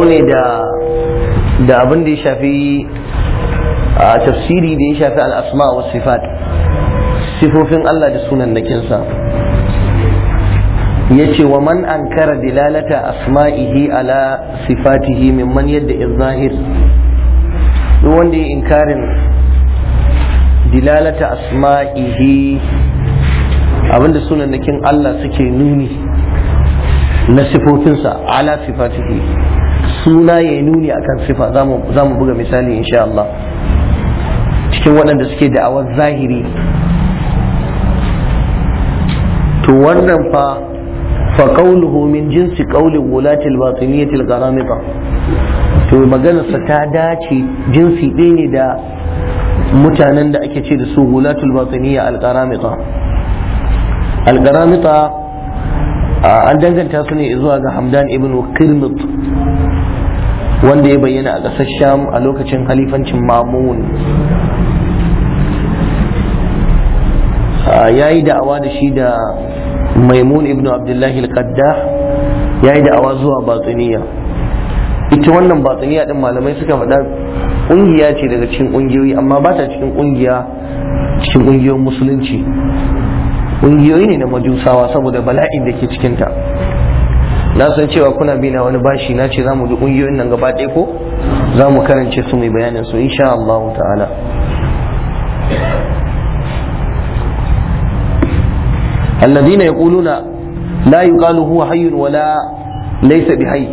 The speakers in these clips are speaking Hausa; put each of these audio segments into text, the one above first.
dangane da da abin da ya shafi a tafsiri da ya shafi al'asma wa sifat sifofin Allah da sunan nakinsa ya ce wa man ankara dilalata asma'ihi ala sifatihi mimman yadda izahir duk wanda ya inkarin dilalata asma'ihi abinda sunan nakin Allah suke nuni na sifofinsa ala sifatihi suna ya nuni akan sifa za mu buga misali insha Allah cikin waɗanda suke da'awar zahiri to wannan fa fa qawluhu min jinsi qawli wulati al-batiniyyah al-gharamita to maganarsa ta dace jinsi ɗaya ne da mutanen da ake ce da su wulatul batiniyya al-gharamita al-gharamita an danganta su ne zuwa ga Hamdan ibn Qirmit wanda ya bayyana a ƙasar Sham a lokacin halifancin Mamun ya yi da'awa da shi da Maimun ibn Abdullahi al-Qaddah ya yi da'awa zuwa batiniya ita wannan batiniya din malamai suka faɗa ƙungiya ce daga cikin ƙungiyoyi amma ba ta cikin ƙungiya cikin ƙungiyoyin musulunci ƙungiyoyi ne na majusawa saboda bala'in da ke cikinta na san cewa kuna bi na wani bashi na ce za mu ji ƙungiyoyin nan gaba ɗaya ko za mu karance su mai bayanin su insha Allah ta'ala الذين يقولون لا يقال هو حي ولا ليس بحي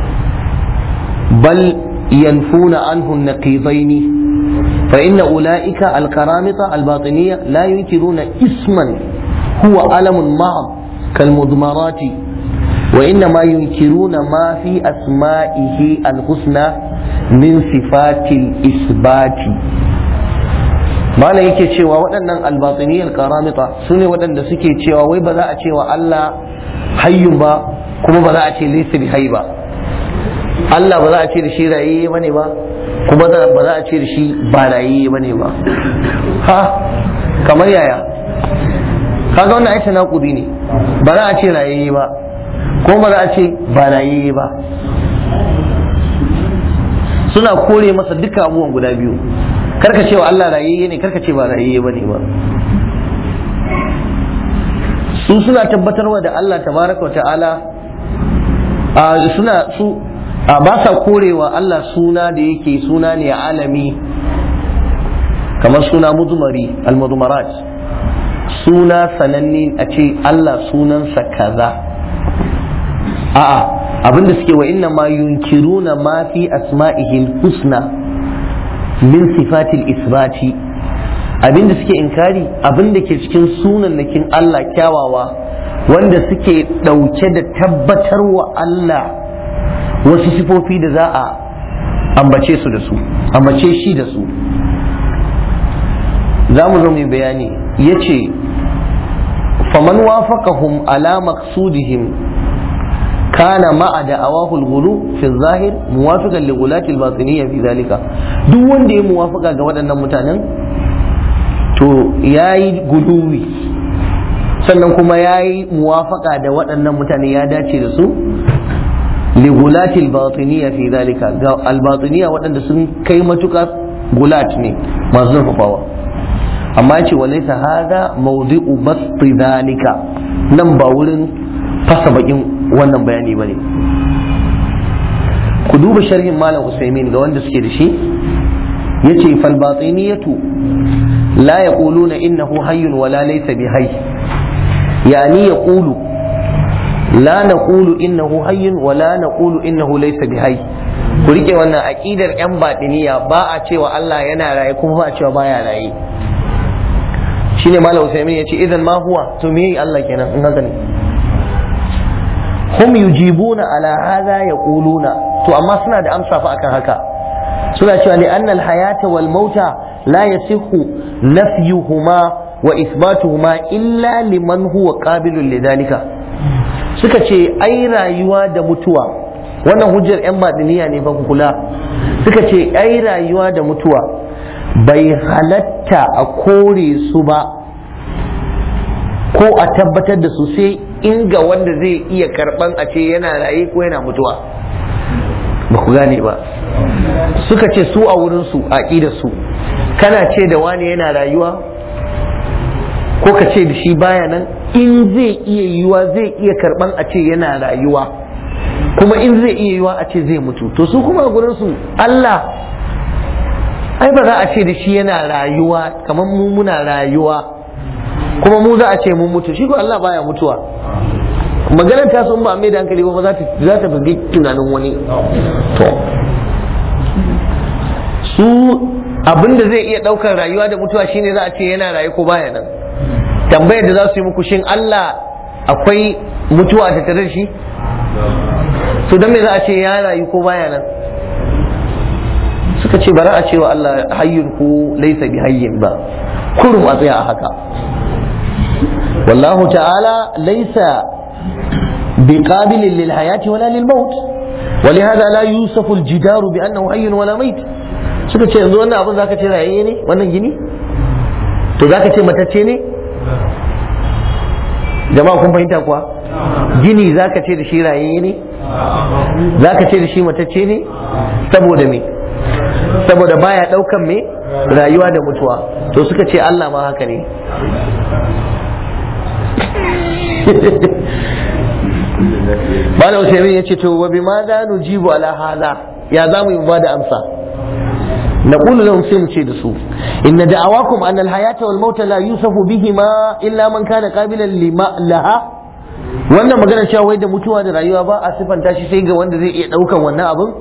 بل ينفون عنه النقيضين فإن أولئك الكرامطة الباطنية لا ينكرون اسما هو ألم معض كالمضمرات وإنما ينكرون ما في أسمائه الحسنى من صفات الإثبات malam yake cewa waɗannan albatiniyar karamita su ne waɗanda suke cewa wai ba za a cewa Allah hayyun ba kuma ba za a ce laysa bi hayy ba Allah ba za a ce da shi rayayye bane ba kuma ba za a ce da shi ba rayayye bane ba ha kamar yaya kaga wannan aita naƙudi ne ba za a ce rayayye ba kuma ba za a ce ba rayayye ba suna kore masa duka abubuwan guda biyu karka cewa Allah rayayye ne karka ce ba rayayye bane ba su suna tabbatarwa da Allah tabaraka wa ta'ala a suna su a ba sa korewa Allah suna da yake suna ne alami kamar suna mudumari al-mudumarat suna sananne a ce Allah sunansa kaza a'a abinda suke wa inna ma yunkiruna ma fi asma'ihi husna min sifatil isbati abinda suke inkari abinda ke cikin sunannakin Allah kyawawa wanda suke ɗauke da tabbatar wa Allah wasu sifofi da za a ambace su da su ambace shi da su za mu zo mai bayani ya ce faman wafaqahum ala maqsudihim kana ma'a da'awahu al-ghulu fi zahir muwafiqan li ghulati al-batiniyya fi zalika duk wanda ya muwafaka ga waɗannan mutanen to yayi guluwi sannan kuma yayi muwafaka da waɗannan mutane ya dace da su li ghulati al-batiniyya fi zalika ga al-batiniyya waɗanda sun kai matuka gulat ne masu zurfafawa amma ce walaysa hada mawdi'u basti zalika nan ba wurin fasa bakin wannan bayani bane ku duba sharhin malam usaimin ga wanda suke da shi yace fal batiniyatu la yaquluna innahu hayyun wala laysa bi hayy yani yaqulu la naqulu innahu hayyun wala naqulu innahu laysa bi hayy ku rike wannan aqidar yan batiniya ba a cewa Allah yana raye kuma ba a cewa baya raye shine malam usaimin yace idan ma huwa to me Allah kenan in haka ne hum yujibuna ala hadha yaquluna to amma suna da amsa fa akan haka suna cewa li anna al hayata wal mauta la yasihu nafyuhuma wa ithbatuhuma illa liman huwa qabilun lidhalika suka ce ai rayuwa da mutuwa wannan hujjar yan madiniya ne fa kula suka ce ai rayuwa da mutuwa bai halatta a kore su ba ko a tabbatar da su sai inga wanda zai iya karban a ce yana raye ko yana mutuwa ba ku gane ba suka ce su a wurinsu a su kana ce da wani yana rayuwa ko ka ce da shi baya nan in zai iya yiwa zai iya karban a ce yana rayuwa kuma in zai iya yiwa a ce zai mutu to su kuma a gurinsu Allah ai ba za a ce da shi yana rayuwa kamar mu muna rayuwa kuma mu za a ce mun mutu shi ko Allah baya mutuwa maganar ta sun ba mai da hankali ba za ta za ta bugi tunanin wani to su abinda zai iya daukar rayuwa da mutuwa shine za a ce yana rayu ko baya nan tambayar da za su yi muku shin Allah akwai mutuwa a tattare da shi to dan me za a ce ya rayu ko baya nan suka ce bara a cewa Allah hayyun ko laisa bi hayyin ba kurum a tsaya a haka wallahu ta'ala laisa بقابل للحياة ولا للموت ولهذا لا يوصف الجدار بأنه حي ولا ميت suka ce yanzu wannan abin zaka ce rayayye ne wannan gini to zaka ce matacce ne jama'a kun fahimta kuwa gini zaka ce da shi rayayye ne zaka ce da shi matacce ne saboda me saboda baya daukan me rayuwa da mutuwa to suka ce Allah ma haka ne Malam Usaimin ya ce to wa bima za nujibu ala hada ya za mu yi ba da amsa نقول لهم سيم da su إن دعواكم أن الحياة والموت لا يوصف بهما إلا من كان قابلا لما لها wannan magana cewa wai da mutuwa da rayuwa ba a sifanta shi sai ga wanda zai iya ɗaukan wannan abin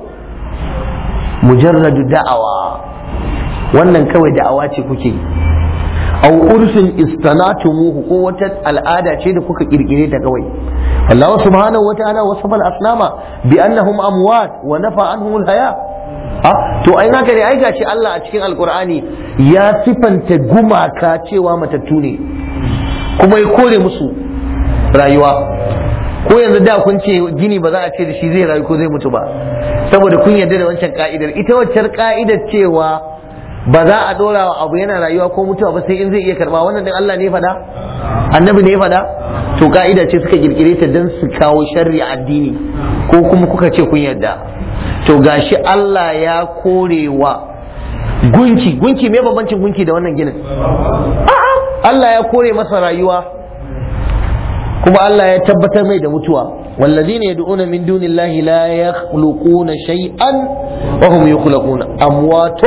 mujarradu da'awa wannan kawai da'awa ce kuke aw urfin istanatumuhu ko wata al'ada ce da kuka kirkire ta kawai Allah subhanahu wa ta'ala wasafa al-asnama bi annahum amwat wa nafa anhum al-haya ah to ai haka ne ai gashi Allah a cikin alqur'ani ya sifanta gumaka cewa matattu ne kuma ya kore musu rayuwa ko yanzu da kun ce gini ba za a ce da shi zai rayu ko zai mutu ba saboda kun yarda da wancan ka'idar ita waccan ka'idar cewa ba za a dora wa abu yana rayuwa ko mutuwa ba sai in zai iya karba wannan din Allah ne ya faɗa annabi ne ya faɗa to ka'ida ce suka kirkire ta dan su kawo sharri addini ko kuma kuka ce kun yarda to gashi Allah ya korewa gunki gunki me bambancin gunki da wannan ginin a'a Allah ya kore masa rayuwa kuma Allah ya tabbatar mai da mutuwa والذين يدعون من دون الله لا يخلقون شيئا وهم يخلقون أموات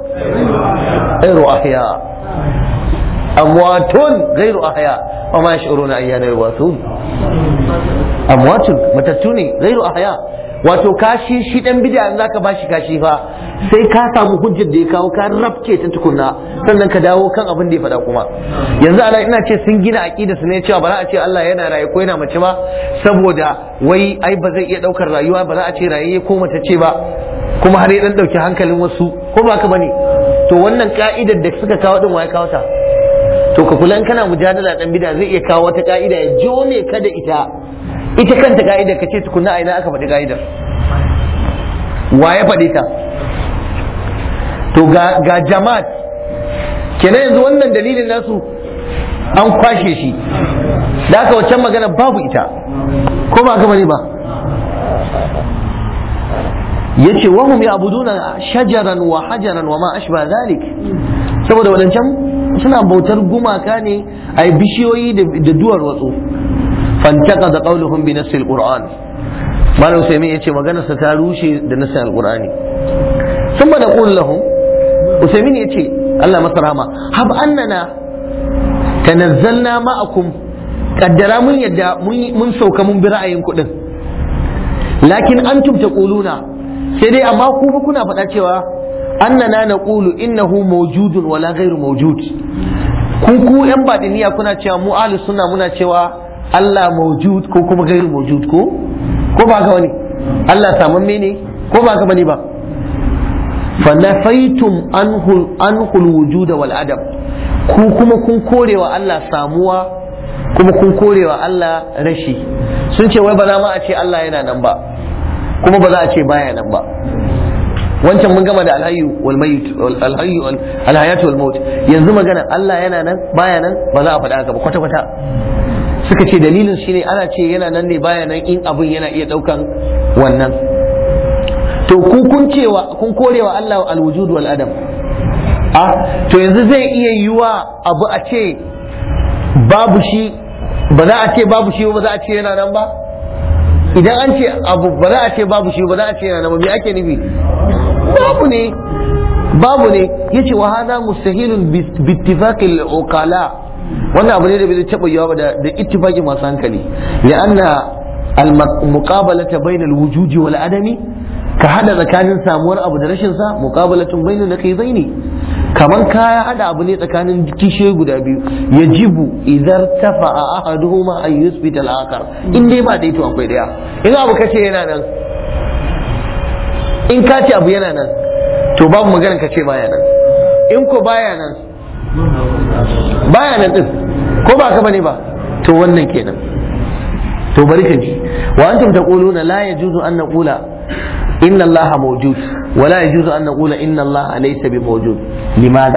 غير أحياء أموات غير أحياء وما يشعرون أيان يبعثون أموات متتوني غير أحياء wato kashi shi dan bid'a in zaka bashi kashi fa sai ka samu hujjar da ya kawo ka rabce ta tukunna sannan ka dawo kan abin da ya faɗa kuma yanzu ana ina ce sun gina aqida su ne cewa ba za a ce Allah yana raye ko yana mace ba saboda wai ai ba zai iya daukar rayuwa ba za a ce raye ko mace ce ba kuma har ya dan dauki hankalin wasu ko ba ka bane to wannan ka'idar da suka kawo din waye kawo ta to ka kula in kana mujadala dan bid'a zai iya kawo wata ka'ida ya jone ka da ita ita kanta ka'idar ka ce tukunna a ina aka faɗi ka'idar wa ya faɗi ta to ga, ga jama'at kenan yanzu wannan dalilin nasu an kwashe shi da aka waccan magana babu ita ko ba ka bane ba yace wahum ya'buduna shajaran wa hajaran wa ma ashba zalik saboda wadancan suna bautar gumaka ne ai bishiyoyi da duwar watsu fantaka da qauluhum bi nasil qur'an malam usaimin yace maganar sa ta rushe da nasil alqur'ani thumma naqul lahum usaimin yace Allah masa rahama hab annana tanazzalna ma'akum kaddara mun yadda mun sauka mun bi ra'ayin kuɗin lakin antum taquluna sai dai amma ku fa kuna faɗa cewa annana naqulu innahu mawjudun wala ghairu mawjud ku ku yan badiniya kuna cewa mu ahlus sunna muna cewa Allah mawjud ko kuma ghairu mawjud ko ko ba ka wani Allah samamme ne ko ba ka bane ba fa nafaitum anhu anhu alwujud wal adam ku kuma kun korewa Allah samuwa kuma kun korewa Allah rashi sun ce wai ba za ma a ce Allah yana nan ba kuma ba za a ce baya nan ba wancan mun gama da alhayyu wal mayit alhayyu alhayatu wal maut yanzu magana Allah yana nan baya nan ba za a faɗa haka ba kwata kwata suka ce dalilin shine ana ce yana nan ne baya nan in abin yana iya daukan wannan to ku kun cewa kun korewa Allah alwujud wal adam a to yanzu zai iya yiwa abu a ce babu shi ba za a ce babu shi ba za a ce yana nan ba idan an ce abu ba za a ce babu shi ba za a ce yana nan ba me ake nufi babu ne babu ne yace wa hada mustahilun bi ittifaqil uqala wannan abu ne da bai zai taba yiwa ba da da ittifaqi masu hankali ya anna al muqabalata bainal wujudi wal adami ka hada tsakanin samuwar abu da rashin sa muqabalatun bainal naqidaini kaman ka hada abu ne tsakanin kishiyoyi guda biyu yajibu idan tafa'a ahaduhuma an yusbita al-akhar in dai ba dai to akwai daya in abu kace yana nan in ka ce abu yana nan to babu maganar ka ce baya nan in ko baya nan baya nan din ko ba ka bane ba to wannan kenan to bari ka ji wa antum taquluna la yajuzu an naqula inna allaha mawjud wa la yajuzu an naqula inna allaha laysa bi mawjud limadha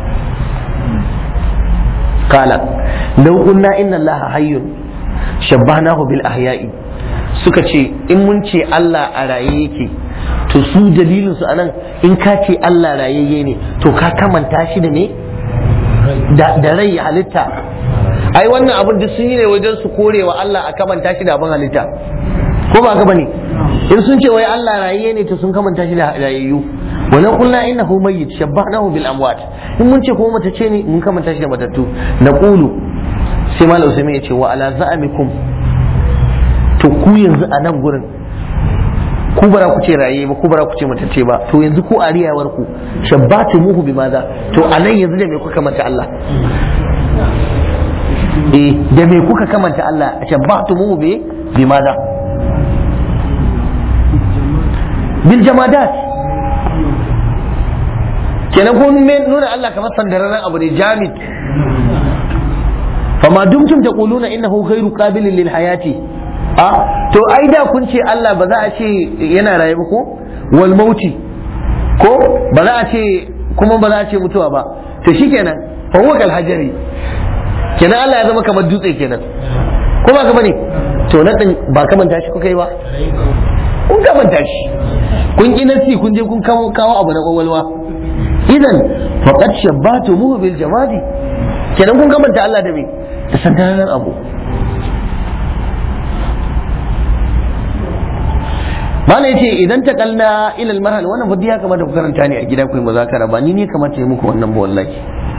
qala law qulna inna allaha hayyun shabbahnahu bil ahya'i suka ce in mun ce Allah a raye yake to su dalilin su anan in ka ce Allah rayayye ne to ka kamanta shi da me da rai halitta ai wannan abin duk sun yi ne wajen su korewa Allah a kamanta shi da abin halitta ko ba ka bane in sun ce wai Allah rayayye ne to sun kamanta shi da rayayyu wannan kullu innahu mayyit shabbahnahu bil amwat in mun ce ko mata ce ne mun kamanta shi da matattu naqulu sai malam Usaimin ya ce wa ala za'amikum to ku yanzu a nan gurin ku bara ku ce raye ba ku bara ku ce matacce ba to yanzu ku a riyawar ku shabbatu muhu bi maza to a nan yanzu da me kuka manta Allah eh da me kuka kamanta Allah shabbatu muhu bi bi maza bil jamadat kenan kun nuna Allah kamar sandararren abu ne jamid fama dumtum taquluna innahu ghairu qabilin lil hayati a to ai da kun ce Allah ba za a ce yana raye ba ko wal mauti ko ba za a ce kuma ba za a ce mutuwa ba to shikenan fa huwa kal hajari kenan Allah ya zama kamar dutse kenan ko ba ka bane to na din ba ka manta shi kuka yi ba kun ka manta shi kun ki nasi kun je kun kawo kawo abu na kwakwalwa idan faqad shabbatu bil jamadi kenan kun kamanta Allah da me da sandanan abu Malam ya ce idan ta kalla ilal marhal wannan fadi ya kamata ku karanta ne a gida ku yi muzakara ba ni ne kamata yi muku wannan ba wallahi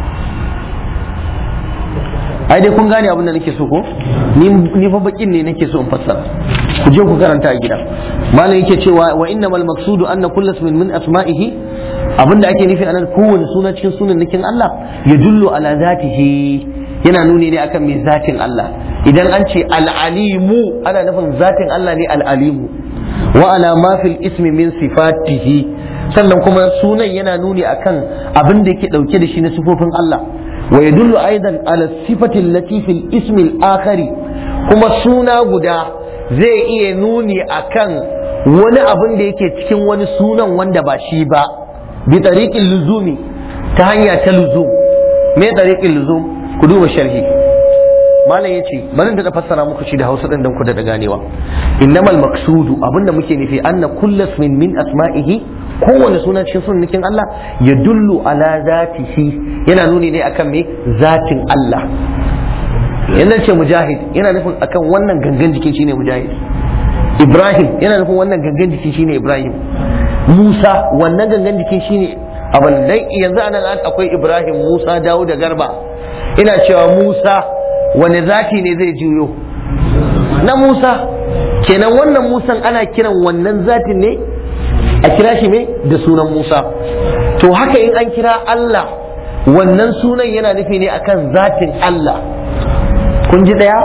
ai dai kun gane abin da nake so ko ni ni fa bakin ne nake so in fassara ku je ku karanta a gida malam yake cewa wa innamal maqsudu anna kullu ismin min asma'ihi abinda ake nufi anan kowane suna cikin sunan nakin Allah ya dullu ala zatihi yana nuni ne akan mai zatin Allah idan an ce al-alimu ana nufin zatin Allah ne al-alimu wa ala ma fil ismi min sifatihi sannan kuma sunan yana nuni akan abin da yake dauke da shi na sifofin Allah wa yadullu aidan ala sifati allati fil ismi al-akhari kuma suna guda zai iya nuni akan wani abin da yake cikin wani sunan wanda ba shi ba bi tariqil luzumi ta hanya ta luzum me tariqil luzum ku duba sharhi malam yace bari da fassara muku shi da Hausa din dan ku da ganewa innamal maqsudu abinda muke nufi anna kullu min min asma'ihi kowane sunan cikin sunnikin Allah ya dullu ala zatihi yana nuni ne akan me zatin Allah yana ce mujahid yana nufin akan wannan gangan jikin shine mujahid Ibrahim yana nufin wannan gangan jikin shine Ibrahim Musa wannan gangan jikin shine abin dai yanzu anan akwai Ibrahim Musa dawo da Garba ina cewa Musa wani zati ne zai juyo na Musa kenan wannan Musan ana kiran wannan zatin ne a kira shi ne da sunan Musa to haka in an kira Allah wannan sunan yana nufi ne akan zatin Allah kun ji daya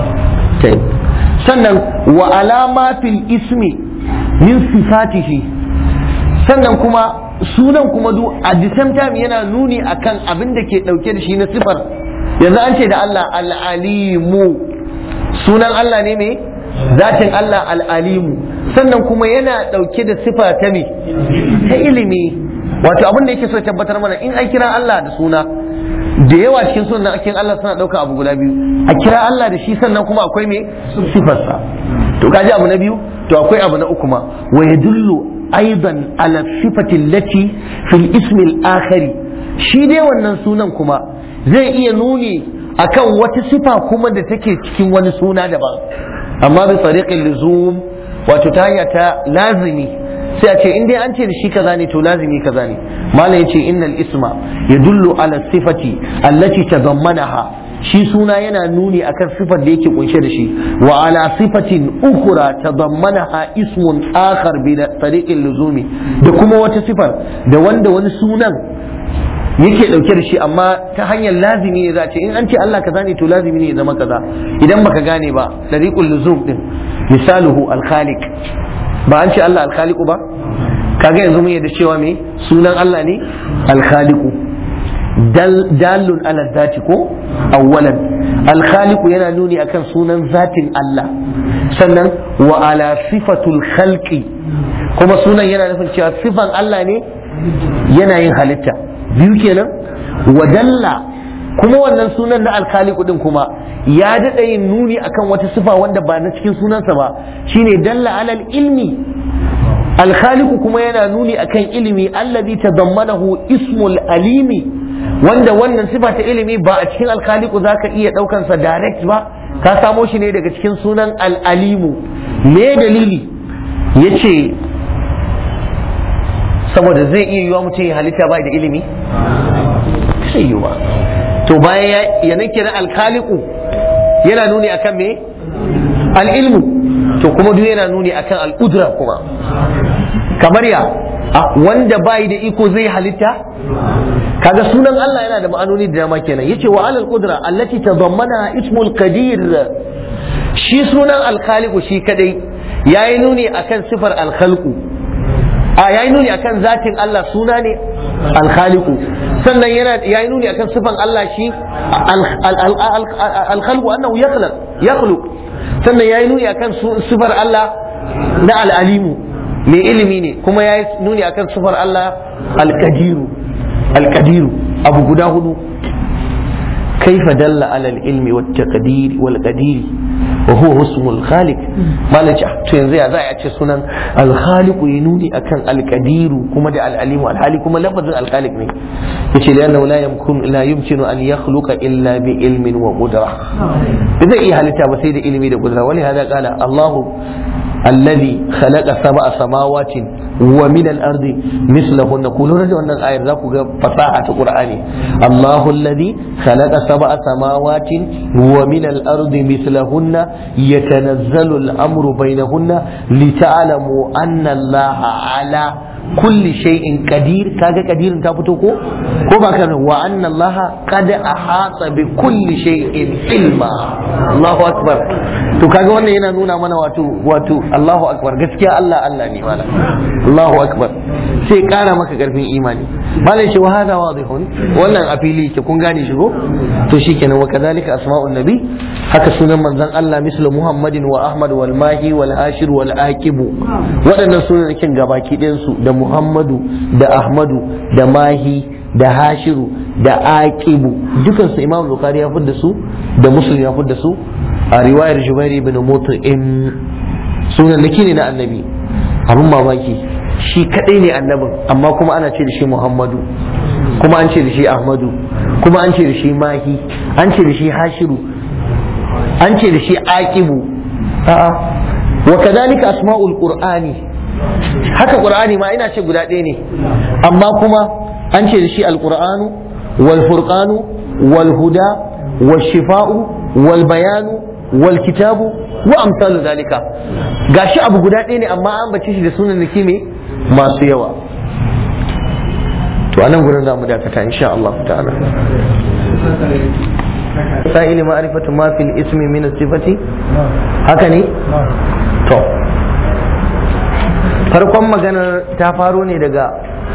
sannan wa alama fil ismi min sifatihi sannan kuma sunan kuma du a the same time yana nuni akan abin da ke dauke da shi na sifar yanzu an ce da Allah al'alimu sunan Allah ne me zatin Allah al'alimu sannan kuma yana dauke da sifa ta me ta ilimi wato abin da yake so tabbatar mana in an kira Allah da suna da yawa cikin sunan akin Allah suna dauka abu guda biyu a kira Allah da shi sannan kuma akwai me sifarsa to kaji abu na biyu to akwai abu na uku ma wa yadullu aidan ala sifati allati fil ismi al-akhari shi dai wannan sunan kuma zai iya nuni akan wata sifa kuma da take cikin wani suna daban amma bi tariqil luzum wato ta hanya ta lazimi sai a ce in dai an ce da shi kaza ne to lazimi kaza ne malam yace innal isma yadullu ala sifati allati tadammanaha shi suna yana nuni akan sifar da yake kunshe da shi wa ala sifatin ukhra tadammanaha ismun akhar bi tariqil luzumi da kuma wata sifar da wanda wani sunan yake dauke da shi amma ta hanyar lazimi ne za a ce in an ce Allah kaza ne to lazimi ne ya zama kaza idan baka gane ba tariqul luzum din misaluhu al-khaliq ba an ce Allah al-khaliqu ba kaga yanzu mun yadda cewa me sunan Allah ne al-khaliqu dalun ala zati ko awwalan al-khaliqu yana nuni akan sunan zatin Allah sannan wa ala sifatul khalqi kuma sunan yana nufin cewa sifan Allah ne yana yin halitta biyu kenan wa dalla kuma wannan sunan na alkhaliqu din kuma ya daɗa yin nuni akan wata sifa wanda ba na cikin sunansa ba shine dalla alal ilmi alkhaliqu kuma yana nuni akan ilimi allazi tadammanahu ismul alimi wanda wannan sifa ta ilimi ba a cikin alkhaliqu zaka iya daukan sa direct ba ka samo shi ne daga cikin sunan al-alimu me dalili yace saboda zai iya yiwa mutum ya halitta ba da ilimi sai yiwa to bayan ya nake na alkhaliqu yana nuni akan me al-ilmu to kuma duk yana nuni akan al-qudra kuma kamar ya wanda bai da iko zai halitta kaga sunan Allah yana da ma'anoni da dama kenan yace wa alal qudra allati tadammana ismul qadir shi sunan al-khaliqu shi kadai yayi nuni akan sifar al-khalqu a yayi nuni akan zatin Allah suna ne al-khaliqu sannan yana yayi nuni akan sifan Allah shi al-khalqu annahu yakhluq yakhluq sannan yayi nuni akan sifar Allah na al-alimu mai ilimi ne kuma yayi nuni akan sifar Allah al-qadiru al-qadiru abu guda hudu كيف دل على العلم والتقدير والقدير وهو اسم الخالق ما لجأ تنزي زي أتش سنن الخالق ينوني أكن القدير كما دع العليم الحالي كما لفظ الخالق ني يشي لأنه لا يمكن لا يمكن أن يخلق إلا بعلم وقدرة إذا إيه هل تابسيد علمي وقدرة ولهذا قال الله الذي خلق سبع سماوات ومن الأرض مثلهن قولوا رجل أن الآية ذاك فصاحة القرآن الله الذي خلق سبع سماوات ومن الأرض مثلهن يتنزل الأمر بينهن لتعلموا أن الله على كل شيء قدير كاجا قدير تابتو كو كو كان وأن الله قد أحاط بكل شيء علما الله أكبر to kaga wannan yana nuna mana wato wato Allahu akbar gaskiya Allah Allah ne mala Allahu akbar sai kara maka karfin imani malai shi wa hada wadihun wannan a fili ke kun gane shi ko to shikenan wa kadhalika asma'un nabi haka sunan manzon Allah mislu Muhammadin wa Ahmad wal Mahi wal Ashir wal Aqib waɗannan sunan kin gabaki ɗayan su da Muhammadu da Ahmadu da Mahi da Hashiru da Aqibu dukan su Imam Bukhari ya fudda su da Muslim ya fudda su a riwayar Jubair ibn Mut'im sunan nake ne na annabi abun mamaki shi kadai ne annabin amma kuma ana ce da shi Muhammadu kuma an ce da shi Ahmadu kuma an ce da shi Mahi an ce da shi Hashiru an ce da shi Aqibu a'a wa kadhalika asma'ul qur'ani haka qur'ani ma ina ce guda ɗaya ne amma kuma an ce da shi alqur'anu wal furqanu wal huda wal shifa'u wal bayanu wal kitabu wa amsalu zalika gashi abu guda ɗaya ne amma an bace shi da sunan nake me masu yawa to anan gurin za mu dakata insha Allah ta'ala sa'ili ma'rifatu ma fil ismi min sifati haka ne to farkon maganar ta faro ne daga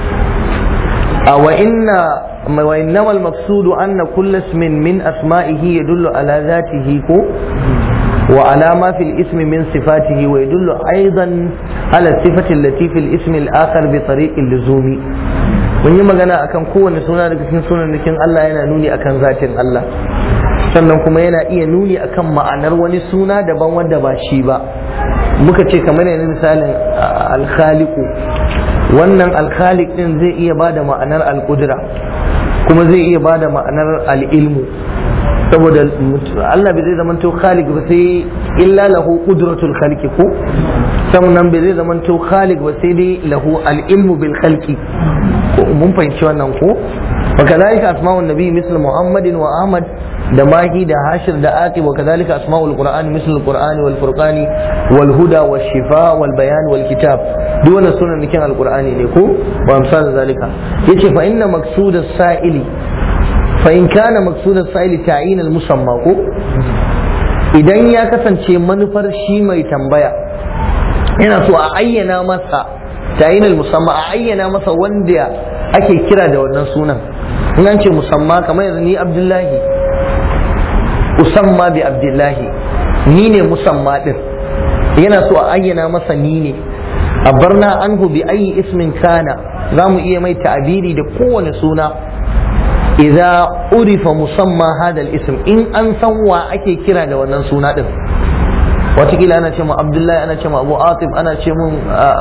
wa inna wa innama al-maqsudu anna kullu ismin min asma'ihi yadullu ala dhatihi ko wa ala ma fil ismi min sifatihi wa yadullu aidan ala sifati allati fil ismi al-akhar bi tariqi al-luzumi mun yi magana akan kowane suna daga cikin sunannikin Allah yana nuni akan zatin Allah sannan kuma yana iya nuni akan ma'anar wani suna daban wanda ba shi ba muka ce kamar yanzu misalin alkhaliku wannan alkhaliq din zai iya bada ma'anar alqudra kuma zai iya bada ma'anar al'ilmu saboda Allah bai zai zamanto khaliq ba sai illa lahu qudratul khalqi ko sannan bai zai zamanto khaliq ba sai dai lahu al-ilmu bil khalqi mun fahimci wannan ko wa kadhalika asma'un nabi misl muhammadin wa ahmad da mahi da hashir da aqib wa kadhalika asma'ul qur'ani misl al-qur'ani wal furqani wal huda wash shifa wal bayan wal kitab duk wannan sunan nikin al-qur'ani ne ko wa amsal zalika yace fa inna maqsud as-sa'ili فإن كان مقصود السائل تعيين المسمى ko idan ya kasance manufar shi mai tambaya yana so a ayyana masa ta'inul musamma a ayyana masa wanda ake kira da wannan sunan in an ce musamma kamar yanzu ni abdullahi usamma bi abdullahi ni ne musamma din yana so a ayyana masa ni ne a barna anhu bi ayi ismin kana za mu iya mai ta'abiri da kowane suna idza urifa musamma hada ism in an san wa ake kira da wannan suna din watakila ana ce ma abdullahi ana ce ma abu atif ana ce mun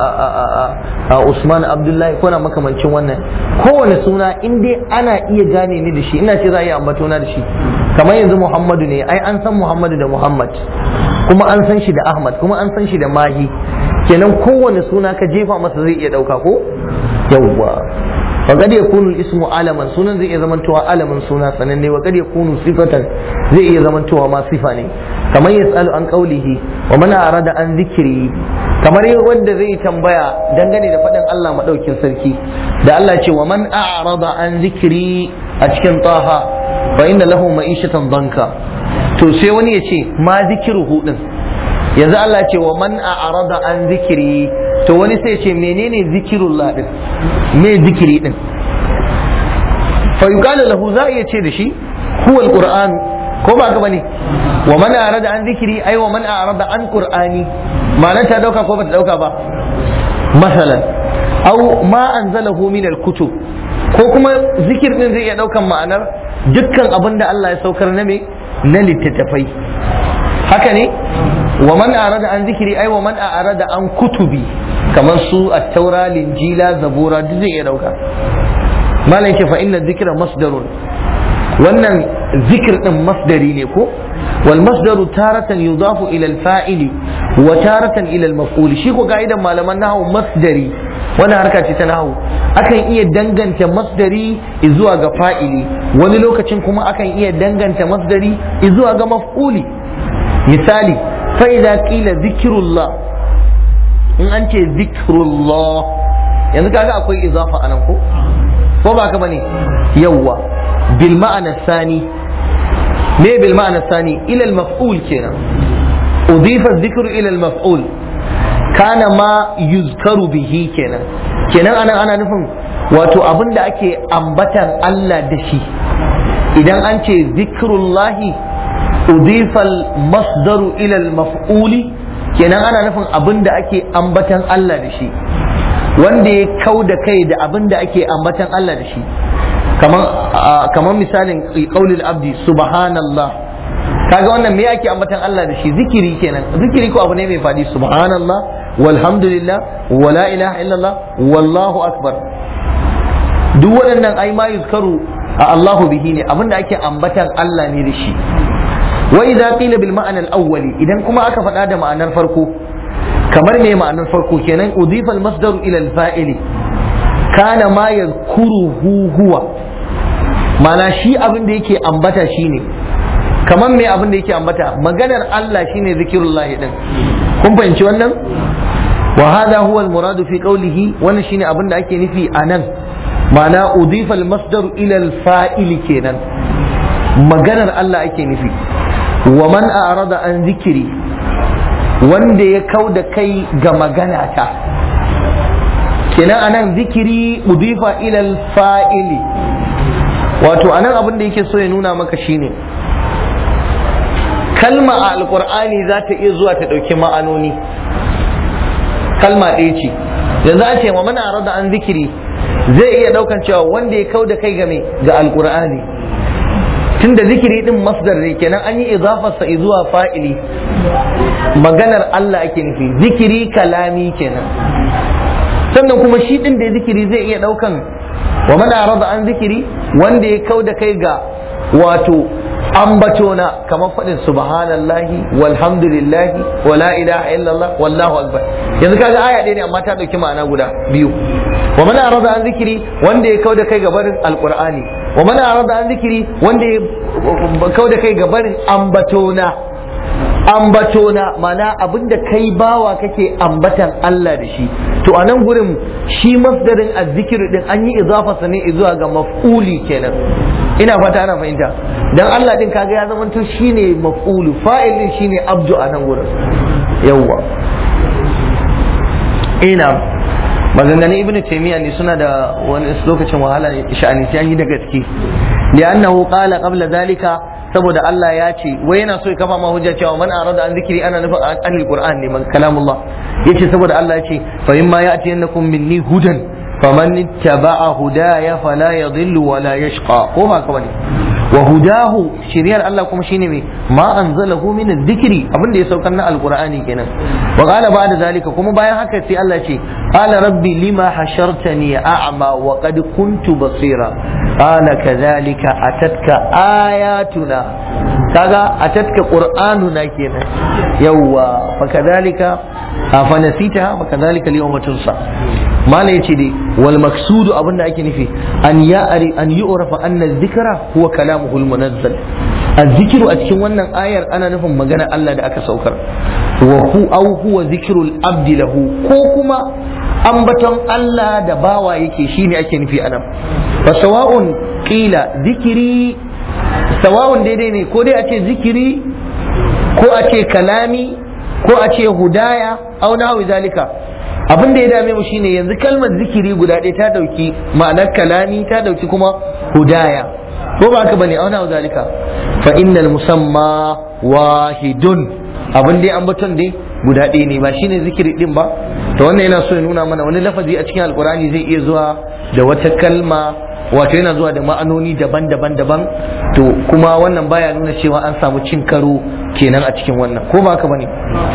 usman abdullahi ko na makamancin wannan kowane suna in dai ana iya gane ni da shi ina ce za a iya ambato na da shi kamar yanzu muhammadu ne ai an san muhammadu da muhammad kuma an san shi da ahmad kuma an san shi da mahi kenan kowane suna ka jefa masa zai iya dauka ko yawwa وقد يكون الاسم علما sunan zai iya zamantowa alamin suna sananne wa kad yakunu sifatan zai iya zamantowa ma sifa ne kamar yasalu an qaulihi wa man arada an zikri kamar wanda zai tambaya dangane da faɗin Allah madaukin sarki da Allah ce wa man a'rada an zikri a cikin taha fa inna lahu ma'ishatan danka to sai wani ya ce ma zikruhu din yanzu Allah ce wa man a'rada an zikri to wani sai ce menene zikirullah din me zikiri din fa yuqalu lahu za iya ce da shi huwa alquran ko ba ga bane wa man arada an zikiri ai wa man arada an qur'ani ma'anar ta dauka ko ba ta dauka ba masalan aw ma anzalahu min alkutub ko kuma zikir din zai iya daukan ma'anar dukkan abin da Allah ya saukar na me na littattafai haka ne wa man arada an zikiri ai wa man arada an kutubi kamar su at-taura linjila zabura duk zai iya dauka malam ce fa inna dhikra masdarun wannan zikir din masdari ne ko wal masdaru taratan yudafu ila al-fa'ili wa taratan ila al-maf'ul shi ko ga'idan malaman nahwu masdari wannan harka ce ta nahwu akan iya danganta masdari zuwa ga fa'ili wani lokacin kuma akan iya danganta masdari zuwa ga maf'uli misali fa idza qila zikrullah in an ce zikrullah yanzu kaga akwai izafa anan ko ko ba ka bane yawwa bil ma'ana sani me bil ma'ana sani ila al maf'ul kenan udifa dhikru ila al maf'ul kana ma yuzkaru bihi kenan kenan anan ana nufin wato abin da ake ambatan Allah da shi idan an ce zikrullahi udifa al masdaru ila al maf'uli kenan ana nufin abin da ake ambatan Allah da shi wanda ya kau da kai da abin da ake ambatan Allah da shi kamar misalin qaulil abdi subhanallah kaga wannan me ake ambatan Allah da shi zikiri kenan zikiri ko abu ne mai fadi subhanallah walhamdulillah wala ilaha illallah wallahu akbar duk waɗannan ai ma yuzkaru a Allahu bihi ne abinda ake ambatan Allah ne da shi wa idza qila bil ma'ana al-awwali idan kuma aka faɗa da ma'anar farko kamar me ma'anar farko kenan udifa al-masdar ila al-fa'ili kana ma yadhkuruhu huwa mana shi abin da yake ambata shine kamar me abin da yake ambata maganar Allah shine zikirullahi din kun fahimci wannan wa hadha huwa al-muradu fi qawlihi wannan shine abin da ake nufi anan ma'ana udifa al-masdar ila al-fa'ili kenan maganar Allah ake nufi wa man a'rada an zikiri wanda ya kau da kai ga magana ta kenan anan zikiri udifa ilal fa'ili wato anan abin da yake so ya nuna maka shine kalma a alkur'ani za ta iya zuwa ta ɗauki ma'anoni kalma ɗaya ce yanzu a ce wa mana rada an zikiri zai iya ɗaukan cewa wanda ya kau da kai game ga alkur'ani tunda zikiri din masdar ne kenan an yi izafarsa zuwa fa'ili maganar Allah ake nufi zikiri kalami kenan sannan kuma shi din da zikiri zai iya daukan wa man arada an zikiri wanda ya kauda kai ga wato ambatona kamar faɗin subhanallahi walhamdulillahi wala ilaha illallah wallahu akbar yanzu kaga aya ɗaya ne amma ta ɗauki ma'ana guda biyu wa man arada an zikiri wanda ya kauda kai ga barin alqur'ani wa man arada an zikiri wanda ya kauda kai ga barin ambatona ambatona mana abinda kai bawa kake ambatan Allah da shi to a nan gurin shi masdarin azzikir din an yi izafa ne zuwa ga maf'uli kenan ina fata ana fahimta dan Allah din kaga ya zama to shine maf'ulu fa'il din shine abdu a nan gurin yawwa ina maganganun ibnu taymiya ne suna da wani lokacin wahala sha'ani sai an yi da gaske li'annahu qala qabla dhalika saboda Allah ya ce wai yana so ya kafa ma hujja cewa man arada an zikiri ana nufin anil qur'an ne man kalamullah yace saboda Allah ya ce fa imma ya'ti yannakum minni hudan faman ittaba'a hudaya fala yadhillu wa la yashqa ko ba ka bane wa hudahu shiriyar Allah kuma shine me ma anzalahu min adh-dhikri abin da ya saukar na alqur'ani kenan wa qala ba'da zalika kuma bayan haka sai Allah ce qala rabbi lima hashartani a'ma wa qad kuntu basira qala kadhalika atatka ayatuna kaga atatka qur'anuna kenan yawa fa kadhalika fa nasitaha fa kadhalika al-yawma tunsa mala yace dai wal maksudu abinda ake nufi an ya'ri an yu'rafa anna adh-dhikra huwa kalamuhu al-munazzal az-zikru a cikin wannan ayar ana nufin magana Allah da aka saukar wa hu aw huwa zikrul abdi lahu ko kuma ambaton Allah da bawa yake shine ake nufi anan fa sawa'un qila zikiri sawa'un daidai ne ko dai a ce zikiri ko a ce kalami ko a ce hudaya aw nahwi zalika abin da ya dame mu shine yanzu kalmar zikiri guda ɗaya ta dauki ma'anar kalami ta dauki kuma hudaya ko ba haka bane auna zalika fa innal musamma wahidun abin da ambaton dai guda ɗaya ne ba shine zikiri din ba to wannan yana so ya nuna mana wani lafazi a cikin alkurani zai iya zuwa da wata kalma wato yana zuwa da ma'anoni daban-daban daban to kuma wannan baya nuna cewa an samu cin karo kenan a cikin wannan ko ba haka bane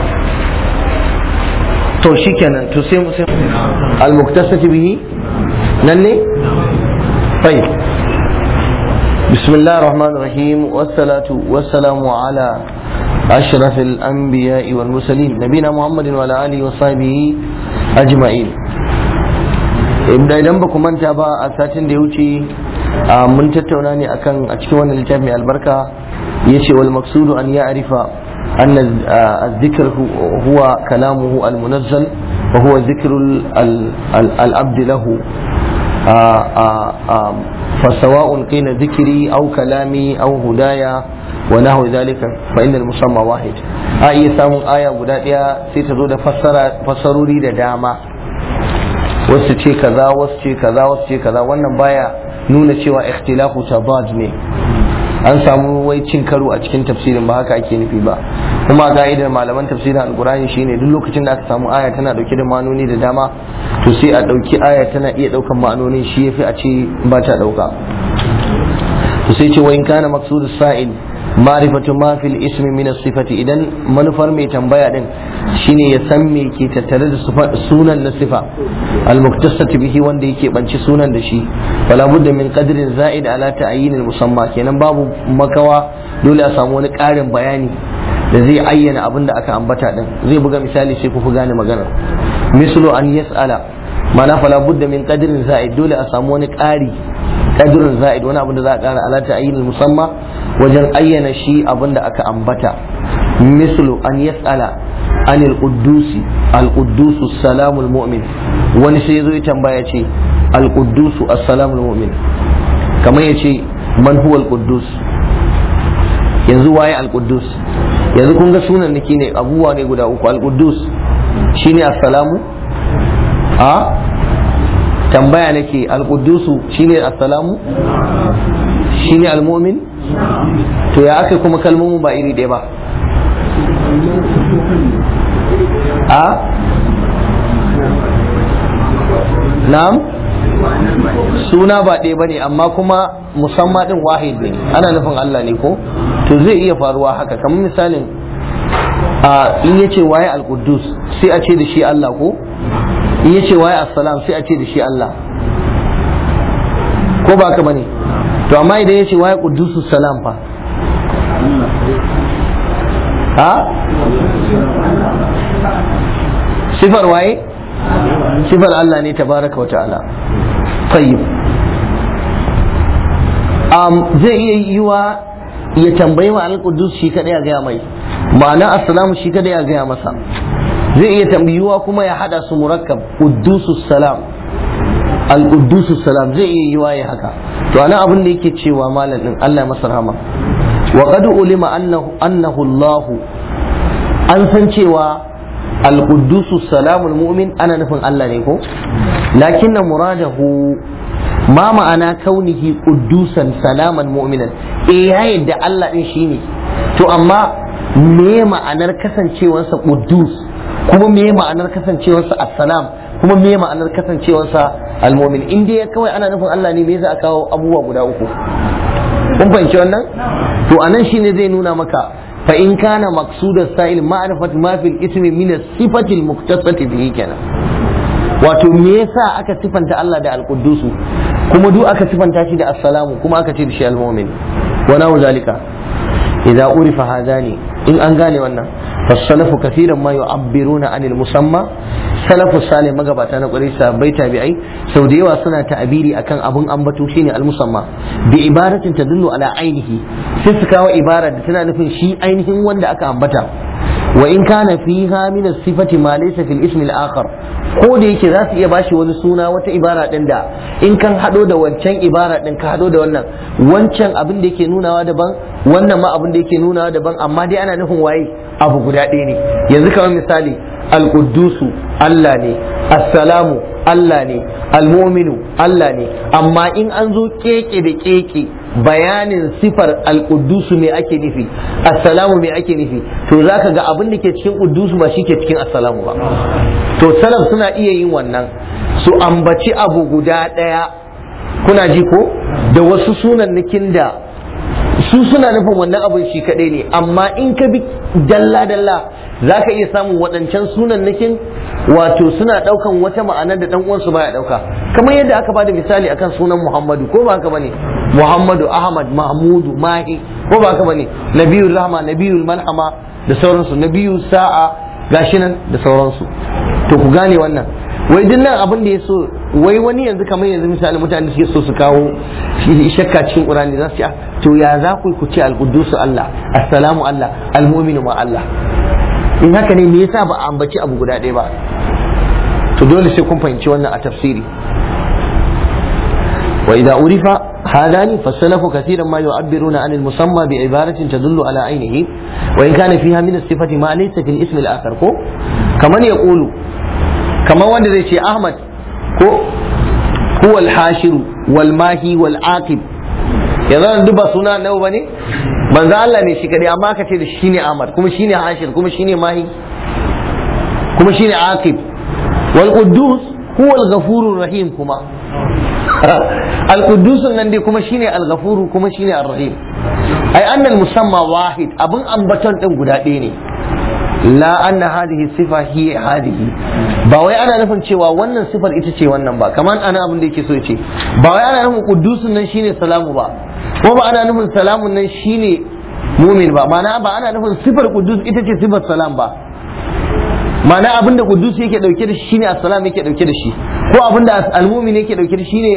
to shikenan to sai sai al-muktasati bihi nan ne طيب بسم الله الرحمن الرحيم والصلاة والسلام على أشرف الأنبياء والمرسلين نبينا محمد وعلى آله وصحبه أجمعين inda idan ba ku manta ba a satin da ya wuce mun tattauna ne akan a cikin wannan littafi mai albarka ya ce wal maksudu an ya arifa أن الذكر هو كلامه المنزل وهو ذكر العبد له فسواء قيل ذكري أو كلامي أو هدايا ونحو ذلك فإن المسمى واحد آية سامو آية بداية سيتزود فسر فسروري داما wasu ce kaza wasu ce kaza wasu ce kaza wannan baya nuna cewa ikhtilafu tabad ne an samu wai cin karo a cikin tafsirin ba haka ake nufi ba kuma ka'idar malaman tafsirin alkurani shine duk lokacin da aka samu aya tana dauke da ma'anoni da dama to sai a dauki aya tana iya daukan ma'anonin shi yafi a ce ba ta dauka to sai ce wa in kana maqsudu sa'il ma'rifatu ma fil ismi min sifati idan manufar mai tambaya din shine ya san me ke tattare da sunan na sifa al-muktasati bihi wanda yake banci sunan da shi wala budda min qadrin za'id ala ta'yin al-musamma kenan babu makawa dole a samu wani ƙarin bayani da zai ayyana abin da aka ambata din zai buga misali sai ku fi gane maganar mislu an yas'ala mana fala budda min qadrin za'id dole a samu wani ƙari qadrin za'id wani abin da za a ƙara ala ta'yin al-musamma wajen ayyana shi abin da aka ambata mislu an yas'ala an al-quddusi al-quddusu salamul mu'min wani sai yazo ya tambaya ce al-quddusu as-salamul mu'min kamar yace man huwa al-quddus yanzu waye al-quddus yanzu kun ga sunan nake ne abubuwa ne guda uku al-quddus shine assalamu a tambaya nake al-quddusu shine assalamu shine al-mu'min to ya aka kuma kalmomin ba iri ɗaya ba a na'am suna ba ɗaya ba ne amma kuma musamman ɗin wahid ne ana nufin Allah ne ko to zai iya faruwa haka kamar misalin a in ya ce waye al sai a ce da shi Allah ko in yace waye assalam sai a ce da shi Allah ko ba ka bane to amma idan yace waye qudusus salam fa ha sifar waye sifar Allah ne tabaraka wa ta'ala tayyib um, zai iya yiwa ya tambayi wa al-qudus shi kadai a gaya mai ma'ana assalamu shi kadai a gaya masa zai iya tambayuwa kuma ya hada su murakkab quddusus salam al-quddusus salam zai iya yiwa ya haka to ana abin da yake cewa malam din Allah ya masa rahama wa qad ulima annahu annahu Allah an san cewa al-quddusus salamul mu'min ana nufin Allah ne ko lakinna muradahu ma ma'ana kaunihi quddusan salaman mu'minan eh ya yadda Allah din shine to amma me ma'anar kasancewarsa quddus kuma me ma'anar kasancewarsa assalam kuma me ma'anar kasancewarsa almu'min in dai kawai ana nufin Allah ne me yasa aka kawo abubuwa guda uku kun fahimci wannan to anan shine zai nuna maka fa in kana maqsudas sa'il ma'rifat ma fil ismi min as-sifati al-muktasati bihi kenan wato me yasa aka sifanta Allah da al-quddusu kuma duk aka sifanta shi da assalamu kuma aka ce da shi al-mu'min wa nahu zalika idza urifa hadani in an gane wannan fasalafu kathiran ma yu'abbiruna anil musamma salafu salih magabata na kwarai sahabbai tabi'ai sau da yawa suna ta'abiri akan abun ambato shine al musamma bi ibaratin tadullu ala ainihi sai su kawo ibara da tana nufin shi ainihin wanda aka ambata wa in kana fiha min as-sifati ma laysa fil ismi al-akhar ko da yake za su iya bashi wani suna wata ibara din da in kan hado da wancan ibara din ka hado da wannan wancan abin da yake nunawa daban wannan ma abin da yake nunawa daban amma dai ana nufin waye abu guda ɗaya ne yanzu kamar misali al-quddusu Allah ne assalamu Allah ne al-mu'minu Allah ne amma in an zo keke da keke bayanin sifar al-quddusu me ake nufi assalamu me ake nufi to zaka ga abin da ke cikin quddusu ba shi ke cikin assalamu ba to salaf suna iya yin wannan su ambaci abu guda ɗaya kuna ji ko da wasu sunannikin da su suna nufin wannan abin shi kaɗai ne amma in ka bi dalla-dalla za ka iya samun waɗancan sunannikin wato suna ɗaukan wata ma'anar da ɗan uwansu baya ɗauka kamar yadda aka bada misali akan sunan muhammadu ko ba haka bane muhammadu ahmad mahmudu mahi ko ba haka bane nabiyul rahma nabiyul malhama da sauransu nabiyul sa'a gashi nan da sauransu to ku gane wannan wai duk nan abin da ya so wai wani yanzu kamar yanzu misali mutane suke so su kawo shakka cikin qur'ani za su ce to ya za ku ku ce al-quddusu Allah assalamu Allah al-mu'minu ma Allah in haka ne me yasa ba a ambaci abu guda ɗaya ba to dole sai kun fahimci wannan a tafsiri wa idza urifa هذان فالسلف كثيرا ما يعبرون عن المسمى بعبارة تدل على عينه وإن كان فيها من الصفة ما ليس في الاسم الآخر كو كمن يقول كما وند زي أحمد كو هو الحاشر والماهي والعاقب yanzu duk ba suna nawa bane manzo Allah ne shi kadai amma ka ce da shine Ahmad kuma shine Hashir kuma shine Mahi kuma shine Aqib wal Quddus huwa al-Ghafurur Rahim kuma al-Quddus nan dai kuma shine al-Ghafur kuma shine ar-Rahim ai annal musamma wahid abun ambaton din guda ɗaya ne la anna hadhihi sifa hiya hadhihi ba wai ana nufin cewa wannan sifar ita ce wannan ba kamar ana abin da yake so ce ba wai ana nufin quddusun nan shine salamu ba ko ba ana nufin salamun nan shine mumin ba ma'ana ba ana nufin sifar quddus ita ce sifar salam ba ma'ana abin da qudus yake dauke da shi shine assalam yake dauke da shi ko abin da al-mumin yake dauke da shi ne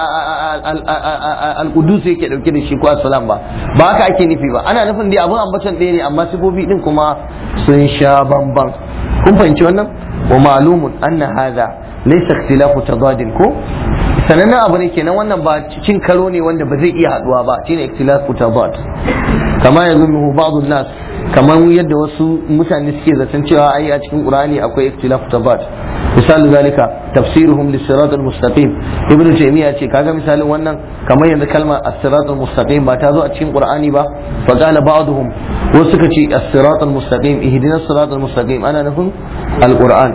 al-qudus yake dauke da shi ko assalam ba ba haka ake nufi ba ana nufin dai abin ambacin ɗaya ne amma sifofi din kuma sun sha bamban kun fahimci wannan wa ma'lumun anna hadha laysa ikhtilafu tadadin ko sanannen abu ne kenan wannan ba cin karo ne wanda ba zai iya haduwa ba shine ikhtilafu tadad kama yazunnu ba'd nas kamar yadda wasu mutane suke zaton cewa ai a cikin qur'ani akwai ikhtilafu tadad misali zalika tafsiruhum lis-sirat al-mustaqim ibn taymiya ce kaga misalin wannan kamar yanzu kalmar as-sirat al-mustaqim ba ta zo a cikin qur'ani ba fa qala ba'dhum wasu suka ce as-sirat al-mustaqim ihdina as-sirat al-mustaqim ana nufin al-qur'an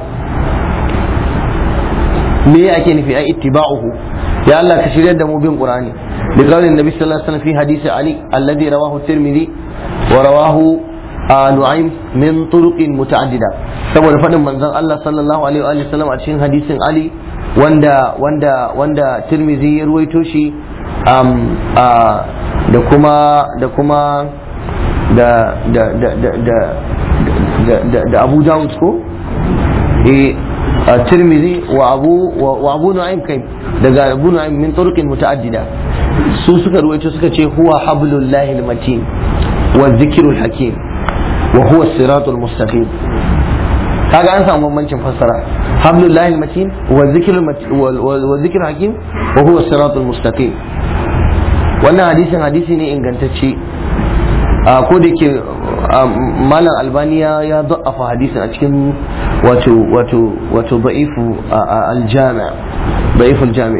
me ake nufi ai ittiba'uhu ya Allah ka shiryar da mu bin qur'ani bi qawlin nabi sallallahu alaihi wasallam fi hadisi ali alladhi rawahu tirmidhi wa rawahu nu'aym min turuqin muta'addida saboda fadin manzon Allah sallallahu alaihi wa sallam a cikin hadisin Ali wanda wanda wanda Tirmidhi ya ruwaito shi da kuma da kuma da da da da da da Abu Dawud ko eh Tirmidhi wa Abu wa Abu Nu'aym kai daga Abu Nu'aym min turuqin muta'addida su suka ruwaito suka ce huwa hablullahi almatin wa dhikrul hakim wa huwa siratul mustaqim kaga an samu bambancin fassara hablullahi almatin wa dhikrul wa dhikrul hakim wa huwa siratul mustaqim wannan hadisin hadisi ne ingantacce ko da ke malam albaniya ya da'afa hadisin a cikin wato wato wato da'ifu aljami da'ifu aljami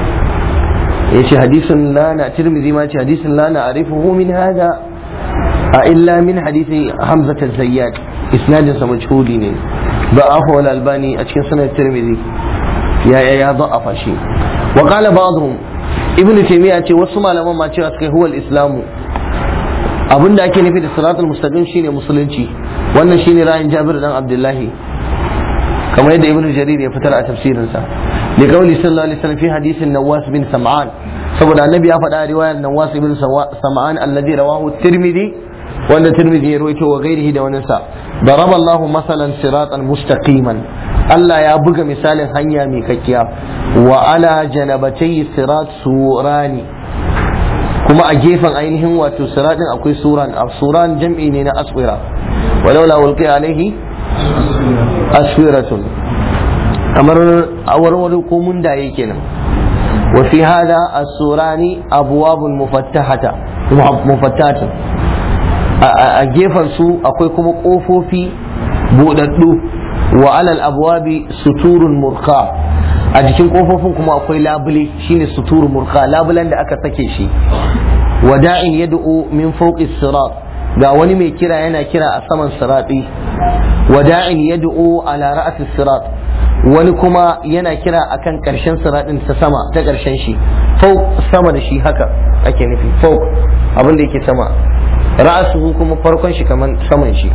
yace hadisin la na tirmidhi ma ce hadisin la na arifuhu min hada a illa min hadisi hamza zayyad isnadin sa majhuli ne da'afa wal albani a cikin sunan tirmidhi ya ya ya da'afa shi wa qala ba'dhum ibnu taymiya ce wasu malaman ma cewa suka huwa al-islamu abin da ake nufi da siratul mustaqim shine musulunci wannan shine ra'ayin Jabir dan Abdullahi kamar yadda Ibn Jarir ya fitar a tafsirinsa li qawli sallallahu alaihi wasallam fi hadisin Nawas bin Sam'an saboda annabi ya faɗa a riwayar Nawas bin Sam'an alladhi rawahu Tirmidhi wanda Tirmidhi ya rawaito wa ghairihi da wani sa daraba Allahu masalan siratan mustaqiman Allah ya buga misalin hanya mai kakkiya wa ala janabatayhi sirat surani kuma a gefen ainihin wato siratin akwai suran a suran jam'i ne na aswira walau la ulqi alaihi aswiratun kamar awarwar ko mundaye kenan wa fi hada as-surani abwabun mufattahata mufattahatan a gefen su akwai kuma kofofi budaddu wa alal abwabi suturun murqa a jikin kofofin kuma akwai labule shine suturu murka labulen da aka sake shi wada'in yad'u min fawqi sirat ga wani mai kira yana kira a saman sirati wada'in yad'u ala ra'si sirat wani kuma yana kira akan karshen siratin ta sama ta karshen shi fawq sama da shi haka ake nufi fawq abin da yake sama ra'suhu kuma farkon shi kaman saman shi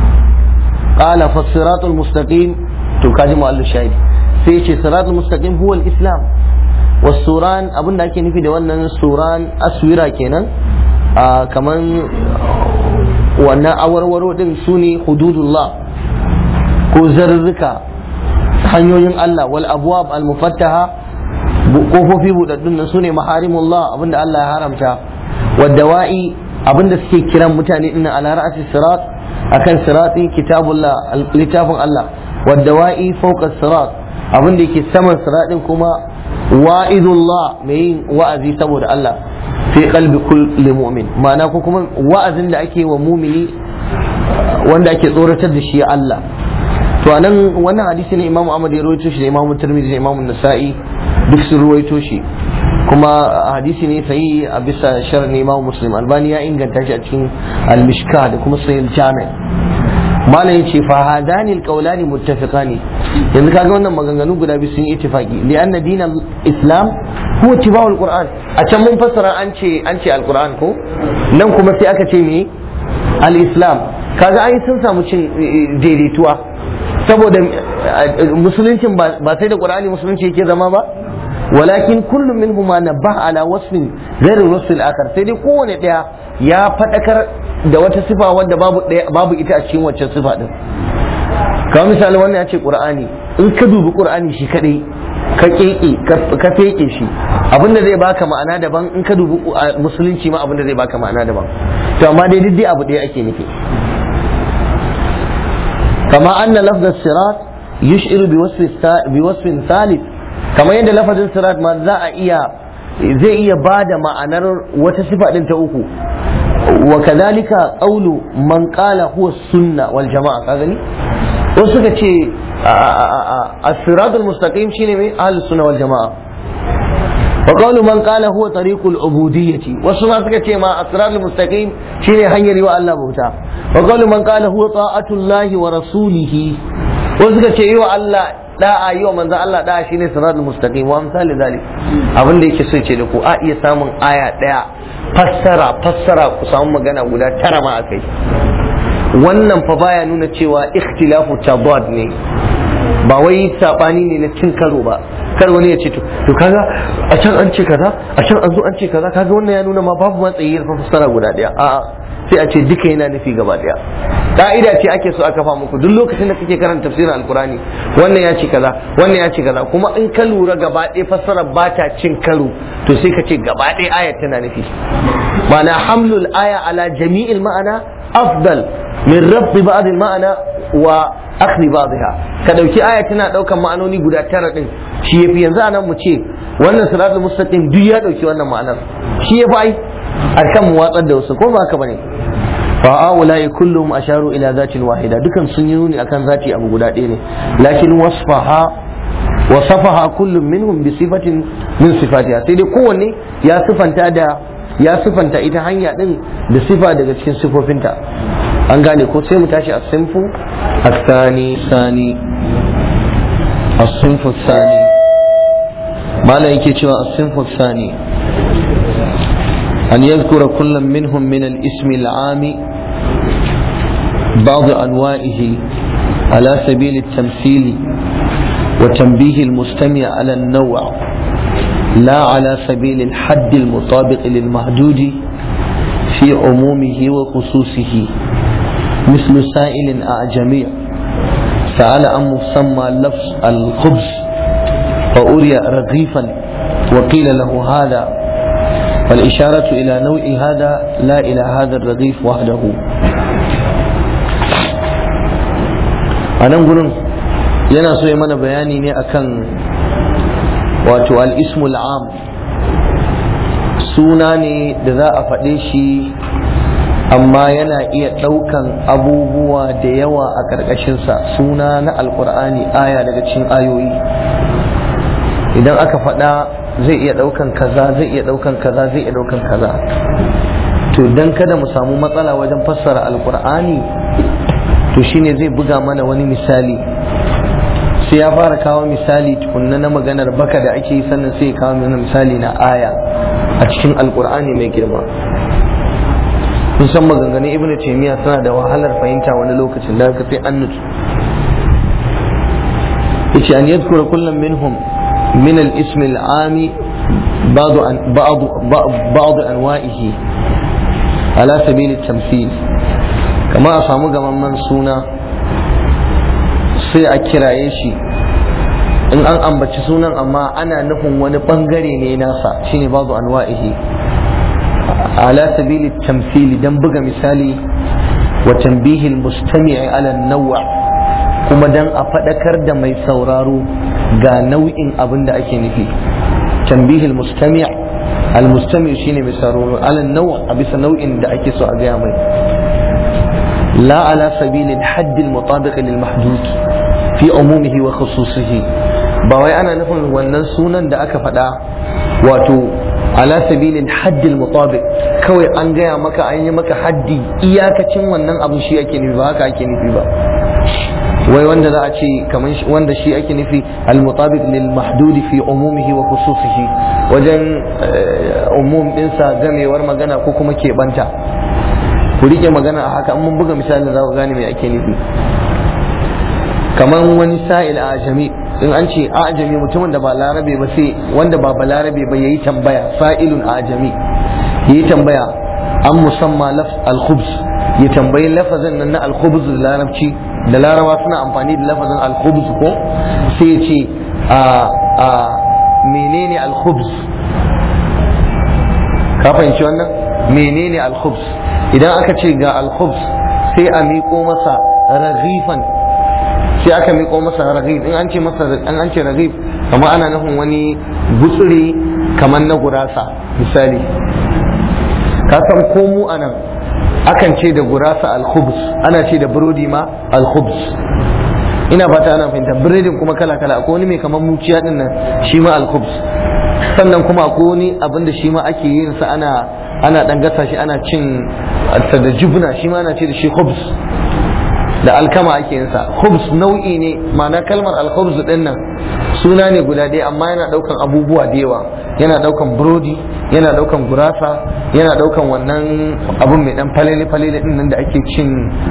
qala fa siratul mustaqim to kaji mu'allif shahidi sai ce siratul mustaqim huwa al-islam wasuran abin da ake nufi da wannan suran aswira kenan kaman wannan awarwaro din su ne hududullah ko zarurruka hanyoyin Allah wal abwab al mufattaha kofofi budaddun nan su ne maharimullah abinda Allah ya haramta waddawa'i abinda suke kiran mutane din ala ra'asi sirat akan sirati kitabullah littafin Allah waddawa'i fawqa sirat abin da yake saman siraɗin kuma wa'izullah mai yin wa'azi saboda Allah fi qalbi kulli mu'min ma'ana ko kuma wa'azin da ake wa mumini wanda ake tsoratar da shi Allah to anan wannan hadisi ne Imam Ahmad ya rawaito shi da Imam Tirmidhi da Imam Nasa'i duk sun rawaito shi kuma hadisi ne sai a bisa sharar Imam Muslim Albani ya inganta shi a cikin Al-Mishka da kuma Sahih Jami' malam yace fa hadani alqawlani muttafiqani yanzu kaga wannan maganganu guda biyu sun yi ittifaqi li anna dinal islam huwa tibawul qur'an a can mun fassara an ce an ce alquran ko nan kuma sai aka ce me al-islam kaga ai sun samu cin daidaituwa saboda musuluncin ba sai da qur'ani musulunci yake zama ba walakin kullum minhuma nabah ala wasfin ghairu wasfil akhar sai dai kowane daya ya fadakar da wata sifa wadda babu babu ita a cikin waccan sifa din kamar misali wannan ya ce qur'ani in ka dubi qur'ani shi kadai ka keke ka feke shi abinda zai baka ma'ana daban in ka dubi musulunci ma abinda zai baka ma'ana daban to amma dai duk abu ɗaya ake nufi kama anna lafz sirat yush'iru bi wasfin thalith kamar yadda lafazin sirat ma za a iya zai iya bada ma'anar wata sifa din ta uku wa kadhalika qawlu man qala huwa sunna wal jama'a ka gani wasu suka ce as-siratul mustaqim shine mai ahlus sunna wal jama'a wa qawlu man qala huwa tariqul ubudiyyati wasu ma suka ce ma as-siratul mustaqim shine hanyar yi wa Allah bauta wa qawlu man qala huwa ta'atullahi wa rasulihi wasu suka ce yi wa Allah da'a yi wa manzon Allah da'a shine siratul mustaqim wa misali zalik abin da yake so ce da ku a iya samun aya daya fassara fassara ku samu magana guda tara ma akai wannan fa baya nuna cewa ikhtilafu tabad ne ba wai sabani ne na cin karo ba kar wani ya ce to to kaga a can an ce kaza a can an zo an ce kaza kaga wannan ya nuna ma babu matsayi da fassara guda daya a'a sai a ce duka yana nufi gaba daya ka'ida ce ake so a kafa muku duk lokacin da kake karanta tafsirin alkurani wannan ya ce kaza wannan ya ce kaza kuma in ka lura gaba ɗaya fassarar ba ta cin karo to sai ka ce gaba ɗaya ayat tana nufi ma'ana hamlul aya ala jami'il ma'ana afdal min rabbi ba'd ma'ana wa akhri ba'dha ka dauki aya tana daukan ma'anoni guda tara din shi yafi yanzu anan mu ce wannan siratul mustaqim duk ya dauki wannan ma'anar shi yafi ai akan mu watsar da wasu ko ba haka bane fa aulai kullum asharu ila zatin wahida dukan sun yi nuni akan zati abu guda ɗaya ne lakin wasfaha wasafaha kullum minhum bi sifatin min sifatiha sai dai kowanne ya sifanta da ya sifanta ita hanya din da sifa daga cikin sifofinta an gane ko sai mu tashi a sinfu الثاني ثاني الصنف الثاني ما لا يكي الصنف الثاني أن يذكر كل منهم من الاسم العام بعض أنواعه على سبيل التمثيل وتنبيه المستمع على النوع لا على سبيل الحد المطابق للمحدود في عمومه وخصوصه مثل سائل أعجمي سأل عن مسمى لفظ الخبز فأري رغيفا وقيل له هذا فالإشارة إلى نوع هذا لا إلى هذا الرغيف وحده أنا أقول yana so ya mana bayani ne akan wato al-ismul am suna ne da za a faɗe shi amma yana iya ɗaukan abubuwa da yawa a ƙarƙashinsa suna na alƙur'ani aya daga cikin ayoyi idan aka faɗa zai iya ɗaukan kaza zai iya ɗaukan kaza zai iya ɗaukan kaza to dan kada mu samu matsala wajen fassara alƙur'ani to shine zai buga mana wani misali sai ya fara kawo misali tukunna na maganar baka da ake yi sannan sai ya kawo mana misali na aya a cikin alƙur'ani mai girma kun san maganganun ibn taymiya suna da wahalar fahimta wani lokacin da ka sai an nutsu yace an yadhkura kullum minhum min al-ism al-ami بعض بعض بعض انواعه على سبيل التمثيل كما أسامو gamamman suna sai a kiraye shi in an ambaci sunan amma ana nufin wani bangare ne nasa shine babu anwa'ihi على سبيل التمثيل دم بقى مثالي وتنبيه المستمع على النوع كما دم أفدكر دم يسورارو غا نوع أبن دا أكي نفي تنبيه المستمع المستمع شيني بسارورو على النوع أبس نوع دا أكي سو أغيامي لا على سبيل الحد المطابق للمحدود في عمومه وخصوصه باوي أنا نفهم wannan sunan da aka faɗa wato ala sabilin haddil mutabiq kawai an gaya maka an yi maka haddi iyakacin wannan abin shi ake nufi ba haka ake nufi ba wai wanda za a ce kamar wanda shi ake nufi al mutabiq lil mahdudi fi umumihi wa khususihi wajen umum dinsa gamewar magana ko kuma keɓanta ku rike magana a haka mun buga misali za ku gane me ake nufi kamar wani sa'il a jami in an ce a ajami mutumin da ba larabe ba sai wanda ba ba larabe ba yayi tambaya fa'ilun a ajami yayi tambaya an musamma lafz al-khubz ya tambayi lafazin nan na al-khubz da larabci da larabawa suna amfani da lafazin al-khubz ko sai ya ce a a menene al-khubz ka fahimci wannan menene al-khubz idan aka ce ga al-khubz sai a miƙo masa raghifan sai aka miƙo masa raghib in an ce masa an an ce raghib kamar ana nufin wani gutsuri kamar na gurasa misali ka san ko mu anan akan ce da gurasa al-khubz ana ce da burodi ma al-khubz ina fata ana fahimta biredin kuma kala kala akwai wani mai kamar muciya din nan shi ma al-khubz sannan kuma akwai wani abin da shi ma ake yin sa ana ana dan gasa shi ana cin da jubna shi ma ana ce da shi khubz da alkama ake yin sa khubz nau'i ne ma'ana kalmar al-khubz din nan suna ne guda ɗaya amma yana daukan abubuwa da yawa yana daukan burodi yana daukan gurasa yana daukan wannan abun mai dan falele falele din nan da ake cin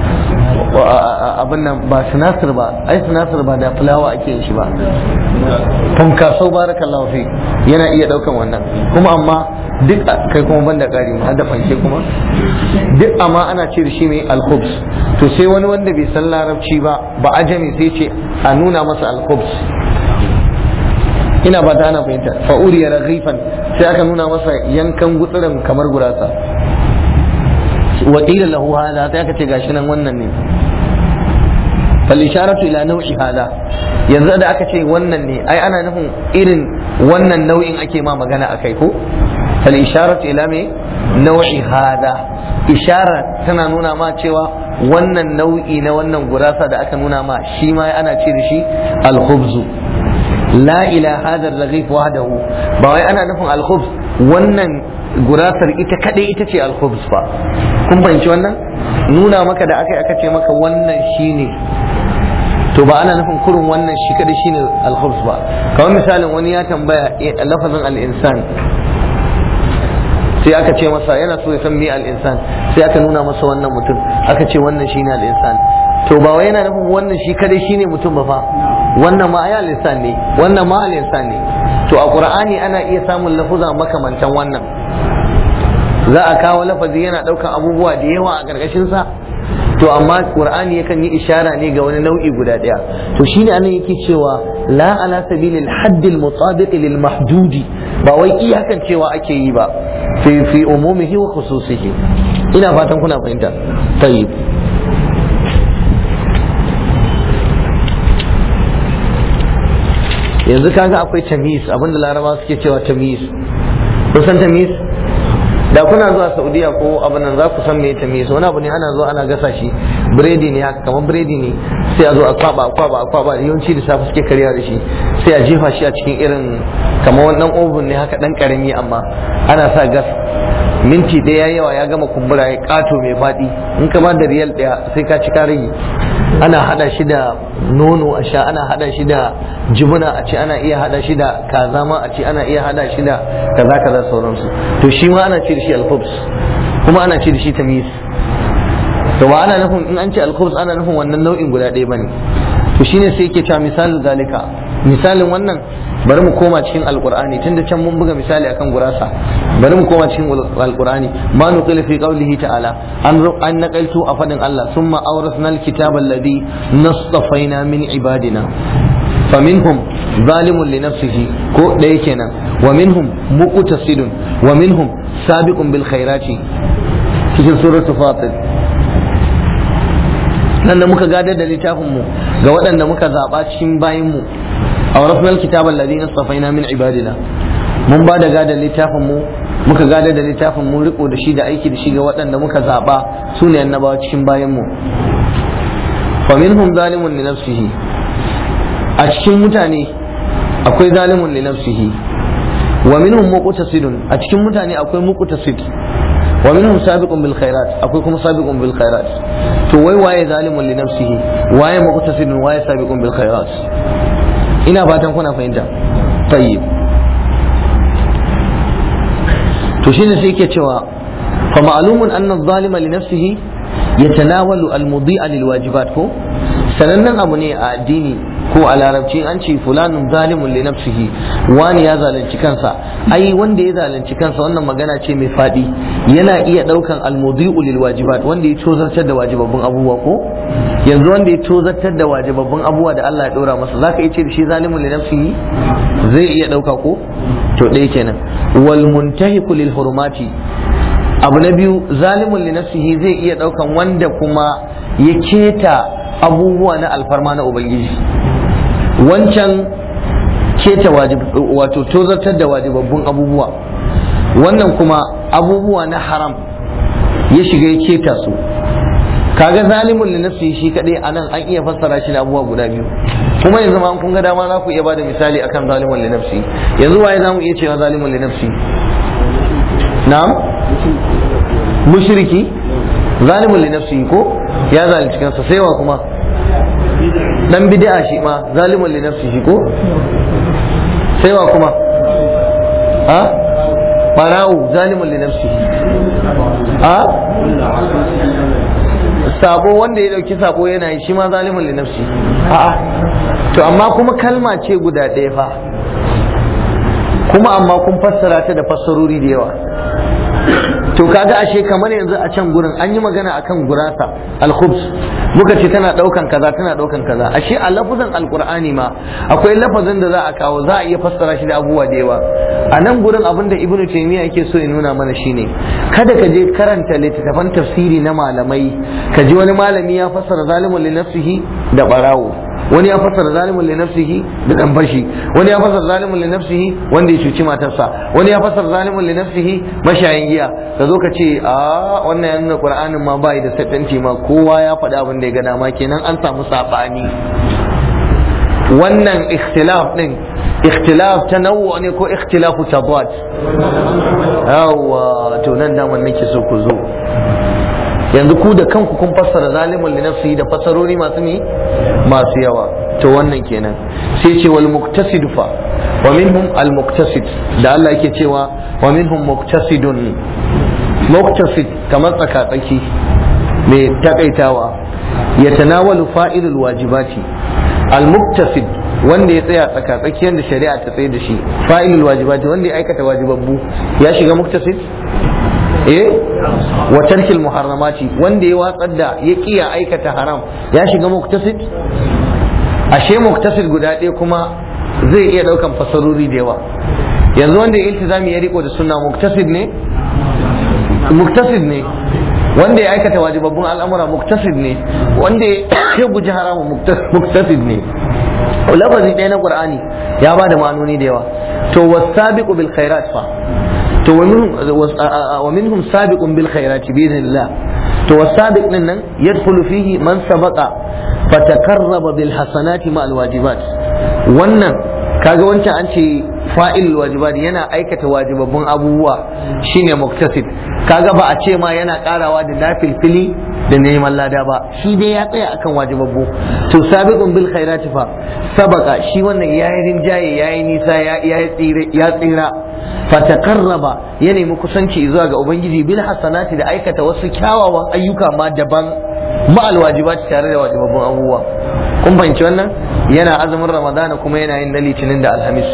abin nan ba sinasir ba ai sinasir ba da fulawa ake yin shi ba funkasau barakallahu fi yana iya daukan wannan kuma amma duk kai kuma banda kari ma da fanke kuma duk amma ana ce da shi mai alkhubs to sai wani wanda bai san larabci ba ba ajami sai ce a nuna masa alkhubs ina ba ta ana fahimta fa'uri ya raghifan sai aka nuna masa yankan gutsuran kamar gurasa wa qila lahu hada sai aka ce gashi nan wannan ne fal isharatu ila naw'i hada yanzu da aka ce wannan ne ai ana nufin irin wannan nau'in ake ma magana akai ko fal isharatu ila me nau'i hada ishara tana nuna ma cewa wannan nau'i na wannan gurasa da aka nuna ma shi ma ana ce da shi al-khubzu la ila hada raghif wahdahu ba wai ana nufin al-khubz wannan gurasar ita kadai ita ce al-khubz ba kun fahimci wannan nuna maka da aka aka ce maka wannan shine to ba ana nufin kurun wannan shi kadai shine al-khubz ba kamar misalin wani ya tambaya lafazin al-insan sai aka ce masa yana so ya san me al-insan sai aka nuna masa wannan mutum aka ce wannan shine al-insan to ba wai yana nufin wannan shi kadai shine mutum ba fa wannan ma ayal insan ne wannan ma al insan ne to a qur'ani ana iya samun lafuza makamantan wannan za a kawo lafazi yana daukan abubuwa da yawa a karkashin sa to amma qur'ani yakan yi ishara ne ga wani nau'i guda daya to shine anan yake cewa la ala sabilil hadd al mutabiq lil mahdudi ba wai iyakan cewa ake yi ba fi fi umumihi wa khususihi ina fatan kuna fahimta tayyib yanzu kaga akwai tamis abinda laraba suke cewa tamis kun san tamis da kuna zuwa saudiya ko abin nan za ku san me tamis wani abu ne ana zuwa ana gasa shi biredi ne haka kamar biredi ne sai a zo a kwaba a kwaba a kwaba yawanci da safe suke karya da shi sai a jefa shi a cikin irin kamar wannan oven ne haka dan karami amma ana sa gas minti ɗaya yawa ya gama kumbura ya kato mai faɗi in ka ba da riyal ɗaya sai ka ci ka rage ana hada shi da nono a sha ana hada shi da jibuna a ce ana iya hada shi da kaza ma a ce ana iya hada shi da kaza kaza sauransu to shi ma ana ce da shi alkhubs kuma ana ce da shi tamyiz to ba ana nufin in an ce alkhubs ana nufin wannan nau'in guda ɗaya bane to shine sai yake cewa misalin zalika misalin wannan bari mu koma cikin alqur'ani tunda can mun buga misali akan gurasa bari mu koma cikin alqur'ani ma nuqila fi qawlihi ta'ala an an naqaltu a fadin Allah summa awrasna alkitaba alladhi nastafaina min ibadina فمنهم ظالم لنفسه ko ɗaya kenan wa minhum muqtasidun wa minhum sabiqun bil khairati cikin suratul fatir nan da muka gadar da littafin mu ga waɗanda muka zaɓa cikin bayin mu awrasna alkitaba alladhi nastafaina min ibadina mun ba da gadar littafin mu muka gadar da littafin mu riko da shi da aiki da shi ga waɗanda muka zaɓa su ne annabawa cikin bayin mu fa minhum zalimun li nafsihi a cikin mutane akwai zalimun li nafsihi wa minhum muqtasidun a cikin mutane akwai muqtasid wa minhum sabiqun bil khairat akwai kuma sabiqun bil khairat to wai waye zalimun li nafsihi waye muqtasidun waye sabiqun bil khairat ina fatan kuna fahimta tayyib to shine sai yake cewa fa ma'lumun anna adh-dhalima li nafsihi yatanawalu al-mudi'a lil wajibat ko sanannen abu ne a addini ko a larabci an ce fulanun zalimun li nafsihi wani ya zalunci kansa ai wanda ya zalunci kansa wannan magana ce mai fadi yana iya daukan almudi'u lil wajibat wanda ya tozartar da wajibabbun abubuwa ko yanzu wanda ya tozartar da wajibabbun abubuwa da Allah ya dora masa zaka iya ce da shi zalimun li nafsihi zai iya dauka ko to ɗaya kenan wal muntahiku lil hurumati abu na biyu zalimun li nafsihi zai iya daukan wanda kuma ya keta abubuwa na alfarma na ubangiji wancan keta wato tozartar da wajibabbun abubuwa wannan kuma abubuwa na haram ya shiga ya keta su kaga zalimun li nafsi shi kadai anan an iya fassara shi da abubuwa guda biyu kuma yanzu ma kun ga dama za ku iya bada misali akan zalimun li nafsi yanzu waye zamu iya cewa zalimun li nafsi na'am mushriki zalimun li nafsi ko ya zalunci kansa sai wa kuma dan bid'a shi ma zalimun li nafsihi ko sai wa kuma ha barawo zalimun li nafsi a sabo wanda ya dauki sabo yana yi shi ma zalimun li nafsi a'a to amma kuma kalma ce guda ɗaya fa kuma amma kun fassara ta da fassarori da yawa to kaga ashe kamar yanzu a can gurin an yi magana akan gurasa al-khubs muka ce tana daukan kaza tana daukan kaza ashe a lafazin alqur'ani ma akwai lafazin da za a kawo za a iya fassara shi da abubuwa da yawa a nan gurin abin da ibnu taymiya yake so ya nuna mana shine kada ka je karanta littattafan tafsiri na malamai ka ji wani malami ya fassara zalimun li nafsihi da barawo wani ya fassara zalimun li nafsihi da dan fashi wani ya fassara zalimun li nafsihi wanda ya cuci matarsa wani ya fassara zalimun li nafsihi mashayin giya ka zo ka ce a wannan ya nuna qur'anin ma bai da satanti ma kowa ya faɗi abin da ya ga dama kenan an samu sabani wannan ikhtilaf din ikhtilaf tanawwu ne ko ikhtilafu tabad yawa to nan da nake so ku zo yanzu ku da kanku kun fassara zalimun li nafsihi da fassarori masu mi masu yawa to wannan kenan sai ce wal muktasid fa wa minhum al muktasid da Allah yake cewa wa minhum muktasidun muktasid kamar tsaka-tsaki mai takaitawa ya tanawalu fa'ilul wajibati al muktasid wanda ya tsaya tsaka-tsaki yanda shari'a ta tsaye da shi fa'ilul wajibati wanda ya aikata wajibabbu ya shiga muktasid eh wa tarkil muharramati wanda ya watsar da ya kiya aikata haram ya shiga muktasid ashe muktasid guda ɗaya kuma zai iya ɗaukan fasarori da yawa yanzu wanda ya iltizami ya riko da sunna muktasid ne muktasid ne wanda ya aikata wajibabbun al'amura muktasid ne wanda ya guji haramun muktasid ne lafazi ɗaya na qur'ani ya ba da ma'anoni da yawa to wasabiqu bil khairat fa to wa minhum sabiqun bil khairati bi idhnillah to wasabiq din nan yadkhulu fihi man sabaqa fatakarraba bil hasanati ma al wajibat wannan kaga wancan an ce fa'il wajibat yana aikata wajibabbun abubuwa shine muktasib kaga ba a ce ma yana karawa da nafilfili da neman lada ba shi dai ya tsaya akan wajibabbu to sabiqun bil khairati fa sabaka shi wannan yayi rinjaye yayi nisa ya tsira fatakarraba ya nemi kusanci zuwa ga ubangiji bil hasanati da aikata wasu kyawawan ayyuka ma daban ma'al wajibat tare da wajibabbun abubuwa kun fahimci wannan yana azumin ramadana kuma yana yin na litinin da alhamis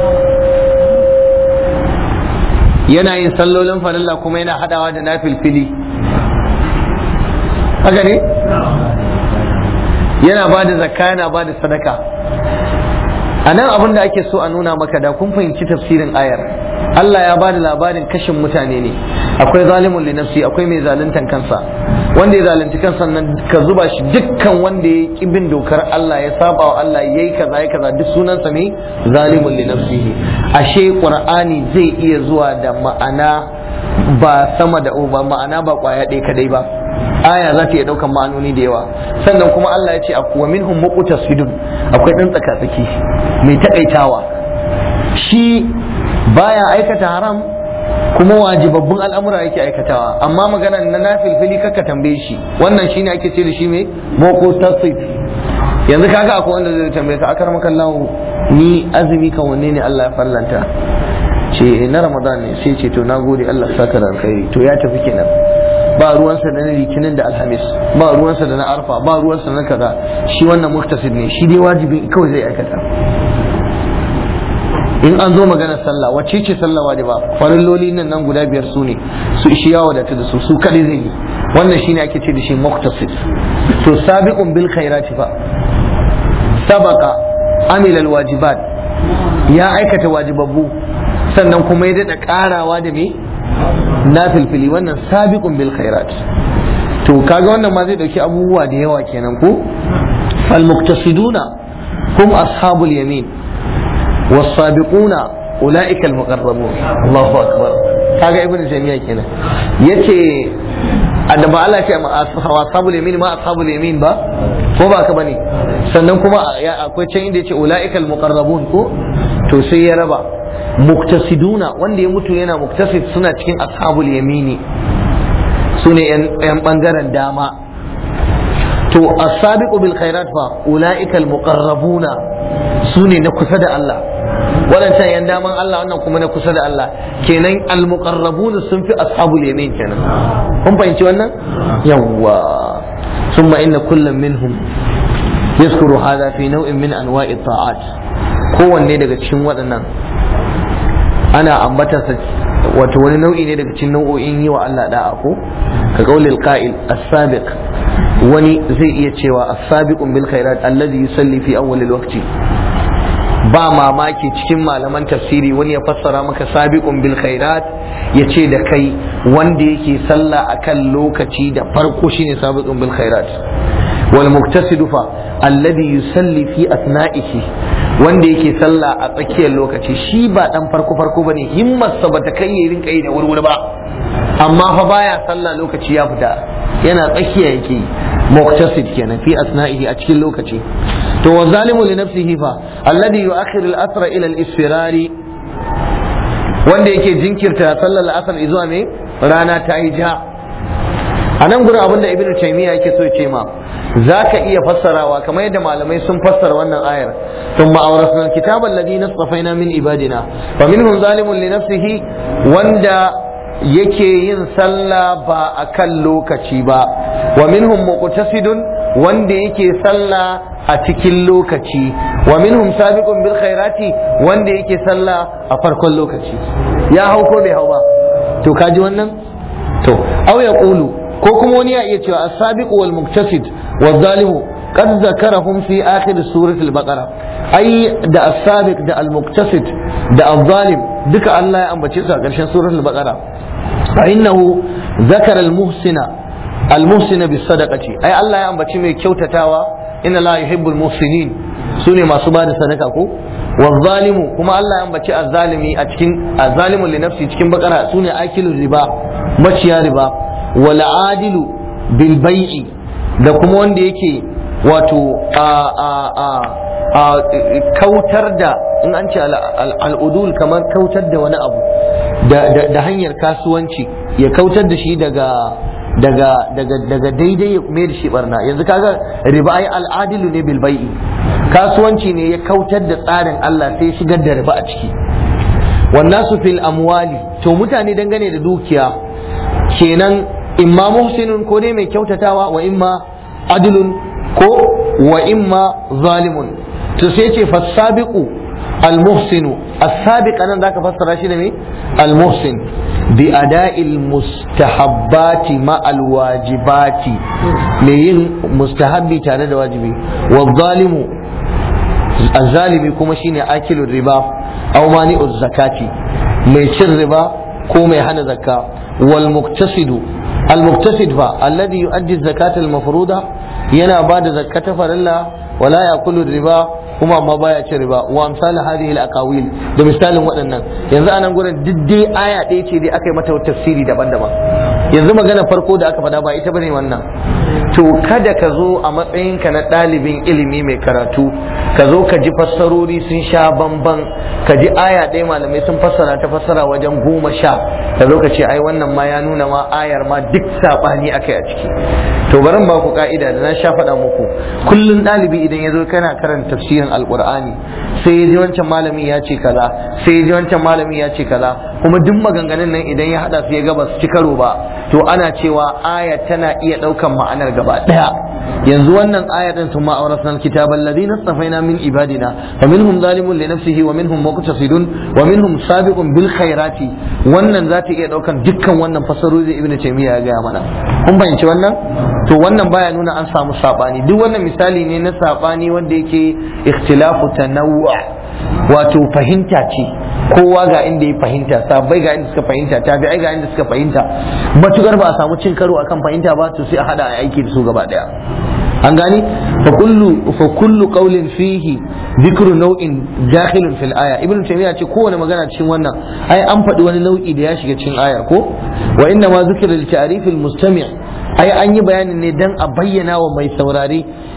yana yin sallolin farilla kuma yana hadawa da nafilfili haka ne yana ba da zakka yana ba da sadaka a nan abin da ake so a nuna maka da kun fahimci tafsirin ayar Allah ya ba da labarin kashin mutane ne akwai zalimun li nafsi akwai mai zaluntan kansa wanda ya zalunci kansa nan ka zuba shi dukkan wanda ya ki bin dokar Allah ya saba wa Allah yayi kaza ya kaza duk sunansa ne zalimun li nafsihi ashe qur'ani zai iya zuwa da ma'ana ba sama da ba ma'ana ba kwaya ɗaya kadai ba aya za ta iya ɗaukan ma'anoni da yawa sannan kuma Allah ya ce wa minhum muqtasidun akwai ɗan tsaka-tsaki mai taƙaitawa shi baya aikata haram kuma wajibabbun al'amura yake aikatawa amma magana na nafilfili kaka tambaye shi wannan shine ake ce da shi mai muqtasid yanzu kaga akwai wanda zai tambaye ka akar maka Allah ni azumi kan wanne ne Allah ya farlanta ce na Ramadan ne sai ce to nagode Allah saka da alkhairi to ya tafi kenan ba ruwansa da na litinin da alhamis ba ruwansa da na arfa ba ruwansa na kaza shi wannan muktasid ne shi dai wajibin kawai zai aikata in an zo maganar sallah wacce ce sallah wajiba farilloli nan nan guda biyar su ne su shi ya wadata da su su kadai zai yi wannan shine ake ce da shi muktasid to sabiqun bil khairati fa sabaqa amila al wajibat ya aikata wajibabbu sannan kuma ya dada karawa da me na filfili wannan sabiqun bil khairat to kaga wannan ma zai dauki abubuwa da yawa kenan ko al muqtasiduna hum ashabul yamin was sabiquna ulaika al muqarrabun Allahu akbar kaga ibnu jami'a kenan yace da ba Allah ce ashabul yamin ma ashabul yamin ba ko ba ka bane sannan kuma akwai can inda yace ulaika al muqarrabun ko to sai ya raba muktasiduna wanda ya mutu yana muktasid suna cikin ashabul yamini su ne yan bangaren dama to as-sabiqu bil khairat fa ulaika al-muqarrabuna su ne na kusa da Allah waɗancan yan daman Allah wannan kuma na kusa da Allah kenan almuqarrabun sun fi ashabul yamin kenan kun fahimci wannan yawwa thumma inna kullam minhum yaskuru hadha fi naw'in min anwa'i ta'at kowanne daga cikin waɗannan ana ambatarsa wato wani nau'i ne daga cikin nau'o'in yi wa Allah da'a ko ka qaulil qa'il as-sabiq wani zai iya cewa as-sabiqun bil khairat alladhi yusalli fi awwal al-waqti ba mamaki cikin malaman tafsiri wani ya fassara maka sabiqun bil khairat ya ce da kai wanda yake sallah akan lokaci da farko shine sabiqun bil khairat wal muktasidu fa alladhi yusalli fi asna'ihi wanda yake sallah a tsakiyar lokaci shi ba dan farko farko bane himmarsa bata kai ya rinka yi da wurwuri ba amma fa baya sallah lokaci ya fita yana tsakiya yake muqtasid kenan fi asna'ihi a cikin lokaci to wa zalimu li nafsihi fa alladhi yu'akhir al-asr ila al-isfirari wanda yake jinkirta sallar al-asr zuwa me rana ta yi ja a nan gurin abin da ibnu taymiya yake so ya ce ma zaka iya fassarawa kamar yadda malamai sun fassara wannan ayar thumma awrasna al-kitaba alladhi nasfaina min ibadina fa minhum zalimun li nafsihi wanda yake yin sallah ba a kan lokaci ba wa minhum muqtasidun wanda yake sallah a cikin lokaci wa minhum sabiqun bil khairati wanda yake sallah a farkon lokaci ya hau ko bai hau ba to kaji wannan to aw yaqulu ko kuma wani ya iya cewa as-sabiqu wal muqtasid wal zalimu qad zakarahum fi akhir surati al-baqara ai da as-sabiq da al-muqtasid da al-zalim duka Allah ya ambace su a ƙarshen suratul baqara فإنه ذكر المحسن المحسن بالصدقة أي الله يأم بشي مي كيوتتاوا إن الله يحب المحسنين سوني ما سباد صدقة والظالم كما الله يأم بشي الظالمي أتكين الظالم لنفسه تكين بقرة سوني أكل الربا مشيا ربا والعادل بالبيع da kuma wanda yake wato a a a a kautar da in an ce al'udul kamar kautar da wani abu da hanyar kasuwanci ya kautar da shi daga daga daga daga daidai ya mai da shi barna yanzu kaga riba ai al'adilu ne bil bai'i kasuwanci ne ya kautar da tsarin Allah sai shigar da riba a ciki wannan su fil amwali to mutane dangane da dukiya kenan imma muhsinun ko ne mai kyautatawa wa imma adilun ko wa imma zalimun to sai ce fasabiqu almuhsinu as-sabiq anan zaka fassara shi da me almuhsin bi ada'il mustahabbati ma alwajibati me yin mustahabbi tare da wajibi wa zalimu az-zalimi kuma shine akilu riba aw mani'uz zakati mai cin riba ko mai hana zakka wal muktasidu al muktasid fa alladhi yu'addi zakata al mafruda yana bada zakata farilla wala yaqulu riba kuma amma baya cin riba wa amsal hadhihi al aqawil da misalin waɗannan yanzu anan gurin duk dai aya ɗaya ce dai aka yi mata tafsiri daban-daban yanzu magana farko da aka faɗa ba ita bane wannan to kada ka zo a matsayinka na ɗalibin ilimi mai karatu ka zo ka ji fassarori sun sha bamban ka ji aya ɗaya malamai sun fassara ta fassara wajen goma sha ka zo ka ce ai wannan ma ya nuna ma ayar ma duk saɓani aka yi a ciki to barin ba ku ka'ida da na sha faɗa muku kullum ɗalibi idan ya zo kana karanta tafsirin alƙur'ani sai ya ji wancan malami ya ce kaza sai ya ji wancan malami ya ce kaza kuma duk maganganun nan idan ya haɗa su ya gaba su ci karo ba to ana cewa aya tana iya ɗaukan ma'anar gaba ɗaya yanzu wannan aya din sun ma'aurasna alkitaba alladhina istafaina min ibadina fa minhum zalimun li nafsihi wa minhum muqtasidun wa minhum sabiqun bil khairati wannan za ta iya daukan dukkan wannan fasarori da ibnu taymiya ya gaya mana kun fahimci wannan to wannan baya nuna an samu sabani duk wannan misali ne na sabani wanda yake ikhtilafu tanawwu wato fahimta ce kowa ga inda ya fahimta sabai ga inda suka fahimta tabi'ai ga inda suka fahimta matukar ba a samu cin karo akan fahimta ba to sai a hada a aiki da su gaba daya an gani fa kullu fa kullu qawlin fihi dhikru naw'in dakhilun fil aya ibnu taymiya ce kowane magana cikin wannan ai an faɗi wani nau'i da ya shiga cikin ayar ko wa inna ma zikra li ta'rif al mustami' ai an yi bayanin ne dan a bayyana wa mai saurare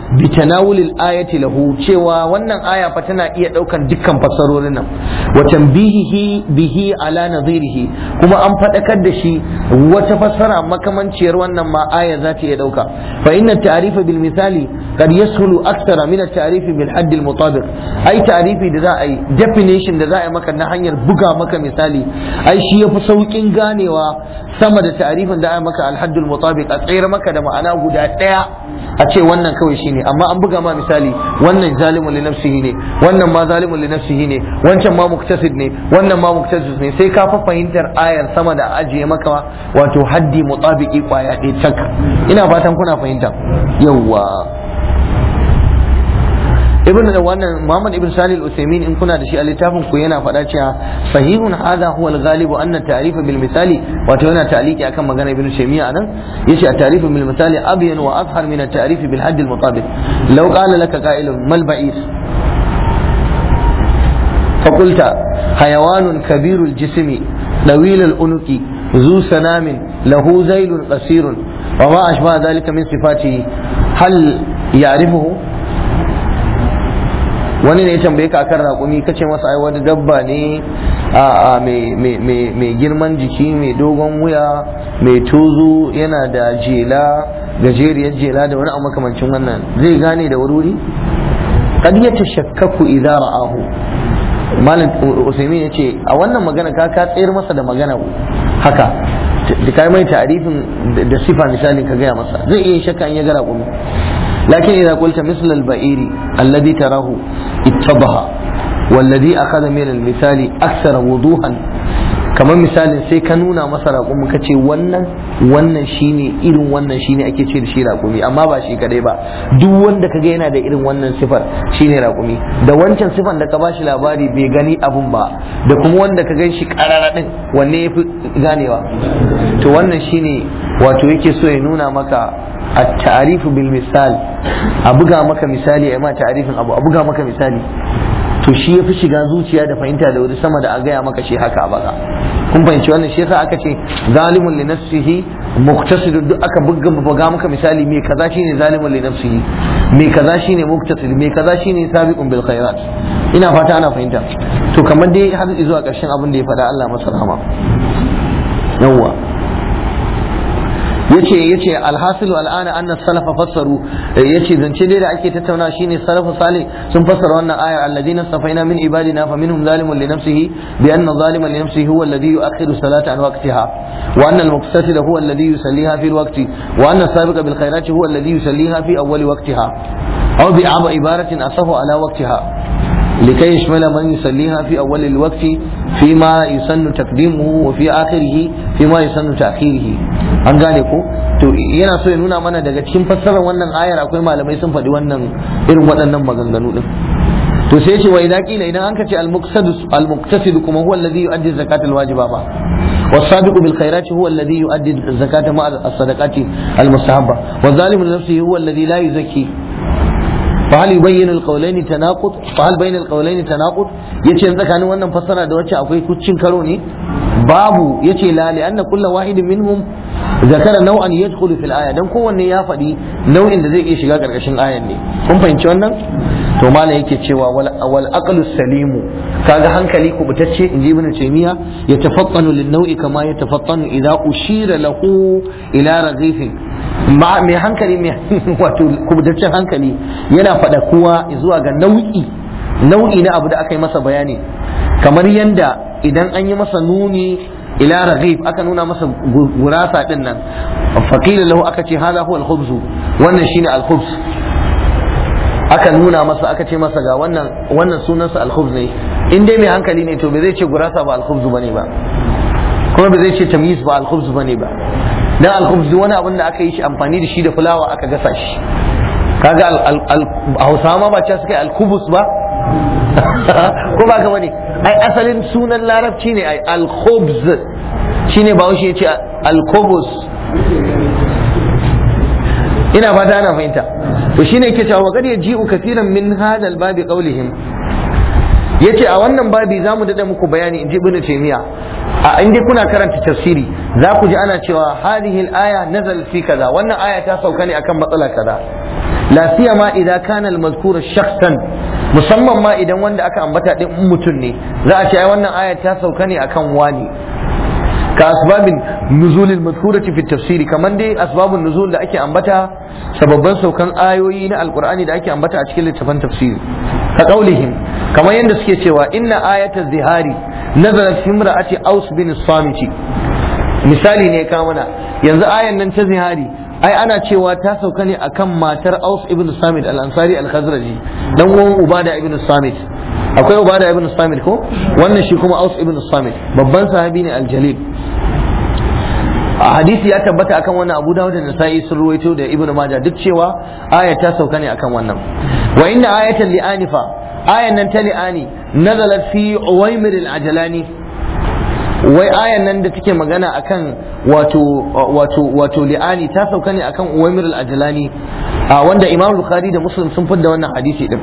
bi tanawulil ayati lahu cewa wannan aya fa tana iya daukan dukkan fassarorin nan wa tanbihihi bihi ala nadhirihi kuma an fadakar da shi wata fassara makamanciyar wannan ma aya za ta iya dauka fa inna ta'rifa bil misali qad yashulu akthara min at-ta'rif bil hadd al mutabiq ai ta'rifi da za a yi definition da za a yi maka na hanyar buga maka misali ai shi yafi saukin ganewa sama da ta'rifin da a yi maka al hadd al mutabiq a tsayar maka da ma'ana guda daya a ce wannan kawai shine amma an buga ma misali wannan zalimun li nafsihi ne wannan ma zalimun li nafsihi ne wancan ma muktasid ne wannan ma muktasid ne sai ka fa fahimtar ayar sama da ajiye maka wato haddi mutabiki kwaya ɗaya tak ina fatan kuna fahimta yawwa ibn da wannan Muhammad ibn Salih al-Uthaymeen in kuna da shi a littafin ku yana faɗa cewa sahihun hadha huwa al-ghalibu anna ta'rif bil misali wato yana ta'liki akan magana ibn Taymiyyah anan yace at-ta'rif bil misali abyan wa azhar min at-ta'rif bil hadd al-mutabiq law qala laka qa'ilun mal ba'is فقلت حيوان كبير الجسم طويل الأنق ذو سنام له ذيل قصير وما أشبه ذلك من صفاته هل يعرفه wani ne ya tambaye ka akan raƙumi ka ce masa ai wani dabba ne a mai girman jiki mai dogon wuya mai tozo yana da jela gajeriyar jela da wani makamancin wannan zai gane da wuri kad ya tashakkaku idza ra'ahu malam usaimin ya ce a wannan magana ka ka tsayar masa da magana haka da kai mai ta'arifin da sifa misalin ka gaya masa zai iya shakka in ya gara kuma lakin idza qulta misl al-ba'iri alladhi tarahu ittabaha والذي أخذ من المثال أكثر وضوحا kamar misalin sai ka nuna masa raƙumi ka ce wannan wannan shine irin wannan shine ake ce da shi raƙumi amma ba shi kadai ba duk wanda ka ga yana da irin wannan sifar shine raƙumi da wancan sifar da ka ba shi labari bai gani abun ba da kuma wanda ka gan shi ƙarara ɗin wanne ya fi ganewa to wannan shine wato yake so ya nuna maka a ta'arifu bil misal a buga maka misali a ma ta'arifin abu a buga maka misali to shi ya fi shiga zuciya da fahimta da wuri sama da a gaya maka shi haka a baka kun fahimci wannan shi yasa aka ce zalimun li nafsihi muqtasidun duk aka buga buga maka misali me kaza shine zalimun li nafsihi me kaza shine muqtasid me kaza shine sabiqun bil khairat ina fata ana fahimta to kamar dai har zuwa ƙarshen abin da ya faɗa Allah masa rahama yawwa yace yace alhasilu al'ana anna salafa fassaru yace zance dai da ake tattauna shine salafu salih sun fassara wannan aya alladina safaina min ibadina fa minhum zalimun li nafsihi bi anna zaliman li nafsihi huwa alladhi yu'akhiru salata an waqtiha wa anna al-muqtasid huwa alladhi yusalliha fi al-waqti wa anna as-sabiqa bil khairati huwa alladhi yusalliha fi awwali waqtiha aw bi ibaratin asahu ala waqtiha لكي يشمل من يصليها في أول الوقت فيما يسن تقديمه وفي آخره فيما يسن تأخيره an gane ko to yana so ya nuna mana daga cikin fassarar wannan ayar akwai malamai sun faɗi wannan irin waɗannan maganganu din to sai ce wa idan kila idan an ka ce al-muqtasid kuma huwa alladhi yu'addi zakat al-wajiba ba والسابق بالخيرات هو الذي يؤدي الزكاة مع الصدقات المستحبة والظالم لنفسه هو الذي لا يزكي فهل يبين القولين تناقض فهل بين القولين تناقض yace yanzu tsakanin wannan fassara da wacce akwai kuccin karo ne babu yace la li anna kullu wahidin minhum zakara nau'an yadkhulu fil aya dan kowanne ya faɗi nau'in da zai iya shiga karkashin ayan ne kun fahimci wannan to malam yake cewa wal aqlu salimu kaga hankali kubutacce inji ibn taymiya yatafattanu lin nau'i kama yatafattanu idza ushira lahu ila raghifin mai hankali mai wato kubutaccen hankali yana faɗa kuwa zuwa ga nau'i nau'i na abu da aka yi masa bayani kamar yanda idan an yi masa nuni ila raghib aka nuna masa gurasa din nan faqila lahu aka ce hada huwa al-khubz wannan shine al-khubz aka nuna masa aka ce masa ga wannan wannan sunansa al-khubz ne in dai mai hankali ne to bai zai ce gurasa ba al-khubz bane ba kuma bai zai ce tamyiz ba al-khubz bane ba dan al-khubz wani abin da aka yi shi amfani da shi da fulawa aka gasa shi kaga hausawa ma ba ce suka yi al-kubus ba ko ba ka bane ai asalin sunan larabci ne ai al-khubz shine ba ya ce al-kubus ina fata ana fahimta to shine yake cewa wa qad yaji'u kathiran min hadha al-babi qawlihim yace a wannan babi zamu dada muku bayani inji ibnu taymiya a inda kuna karanta tafsiri za ku ji ana cewa hadhihi al-aya nazal fi kaza wannan aya ta sauka ne akan matsala kaza la siyama idan kana al-mazkur shakhsan musamman ma idan wanda aka ambata din mutum ne za a ce ai wannan ayat ta sauka ne akan wani ka asbabin nuzulil mazkurati fi tafsiri kaman dai asbabun nuzul da ake ambata sababban saukan ayoyi na alqur'ani da ake ambata a cikin littafin tafsiri ka qaulihim kamar yadda suke cewa inna ayatal zihari nazalat fi imra'ati aus bin samiti misali ne ka mana yanzu ayan nan ta zihari ai ana cewa ta sauka ne akan matar aus ibn samit al-ansari al-khazraji dan uwan ubada ibn samit akwai ubada ibn samit ko wannan shi kuma aus ibn samit babban sahabi ne al-jalil a hadisi ya tabbata akan wannan abu dawud da nasa'i sun ruwaito da ibnu majah duk cewa aya ta sauka ne akan wannan wa inna ayatan li'ani fa ayan nan ta li'ani nazalat fi uwaymir al-ajalani wai ayan nan da take magana akan wato wato wato li'ani ta sauka ne akan uwaymir al-ajalani wanda imam bukhari da muslim sun fidda wannan hadisi din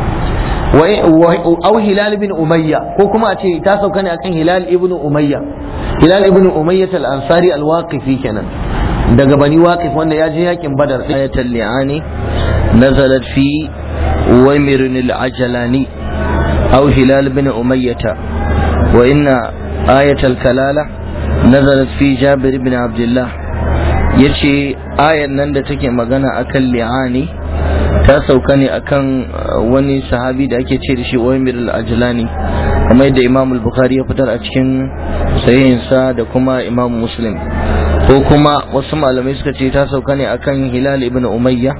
أو هلال بن أمية كوكما أتي تاسو كان أكن هلال ابن أمية هلال ابن أمية الأنصاري الواقفي كان daga bani waqif wanda ya je yakin badar ayatul li'ani nazalat fi uwaymir al-ajalani aw hilal bin umayyah wa inna ayatul kalala nazalat fi jabir ibn abdullah yace ayan nan da take magana akan li'ani ta sauka ne akan wani sahabi da ake ce da shi Uwaymir al-Ajlani kamar yadda Imam al-Bukhari ya fitar a cikin sahihinsa da kuma Imam Muslim ko kuma wasu malamai suka ce ta sauka ne akan Hilal ibn Umayya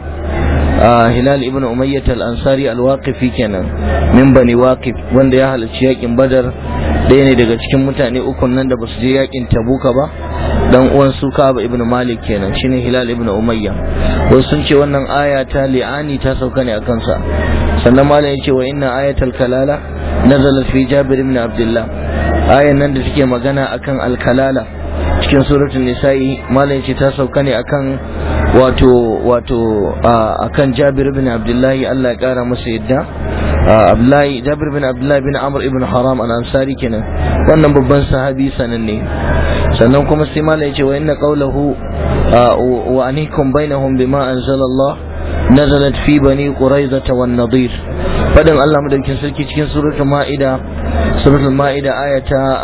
Hilal ibn Umayyah al-Ansari al-Waqifi kenan min bani Waqif wanda ya halarci yakin Badar ɗaya ne daga cikin mutane uku nan da basu je yakin Tabuka ba dan uwan su Ka'ab ibn Malik kenan shine Hilal ibn Umayya wasu sun ce wannan aya ta li'ani ta sauka ne akan sa sannan malam yace wa inna ayatal kalala nazalat fi Jabir ibn Abdullah ayan nan da take magana akan al-kalala cikin suratul nisa'i malam yace ta sauka ne akan wato wato akan Jabir ibn Abdullah Allah ya kara masa yadda Abdullahi Jabir bin Abdullahi bin Amr ibn Haram al-Ansari kenan wannan babban sahabi sananne sannan kuma sai mala yace wa inna qawluhu wa anikum bainahum bima anzala Allah nazalat fi bani quraiza wan nadir fadin Allah madaukin sarki cikin suratul maida suratul maida aya ta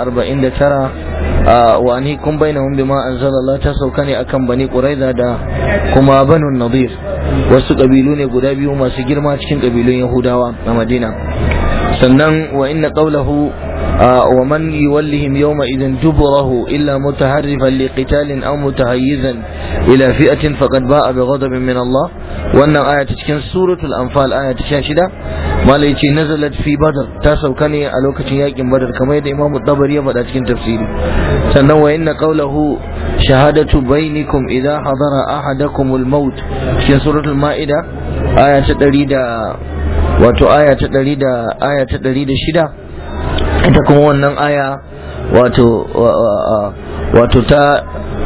49 wa anikum bainahum bima anzala Allah ta sauka ne akan bani quraiza da kuma banu nadir wasu kabilu ne guda biyu masu girma cikin kabilun yahudawa a madina sannan wa inna qawlahu ومن يولهم يومئذ دبره إلا متحرفا لقتال أو متهيزا إلى فئة فقد باء بغضب من الله وأن آية تشكين سورة الأنفال آية شاشدة ما ليتي نزلت في بدر تاسو كان ألوكة ياكم بدر كما يدى إمام الطبري بدأ تشكين تفسيري سنة وإن قوله شهادة بينكم إذا حضر أحدكم الموت تشكين سورة المائدة آية تدريد wato aya ta ɗari da aya ta ɗari da shida ita kuma wannan aya wato wato ta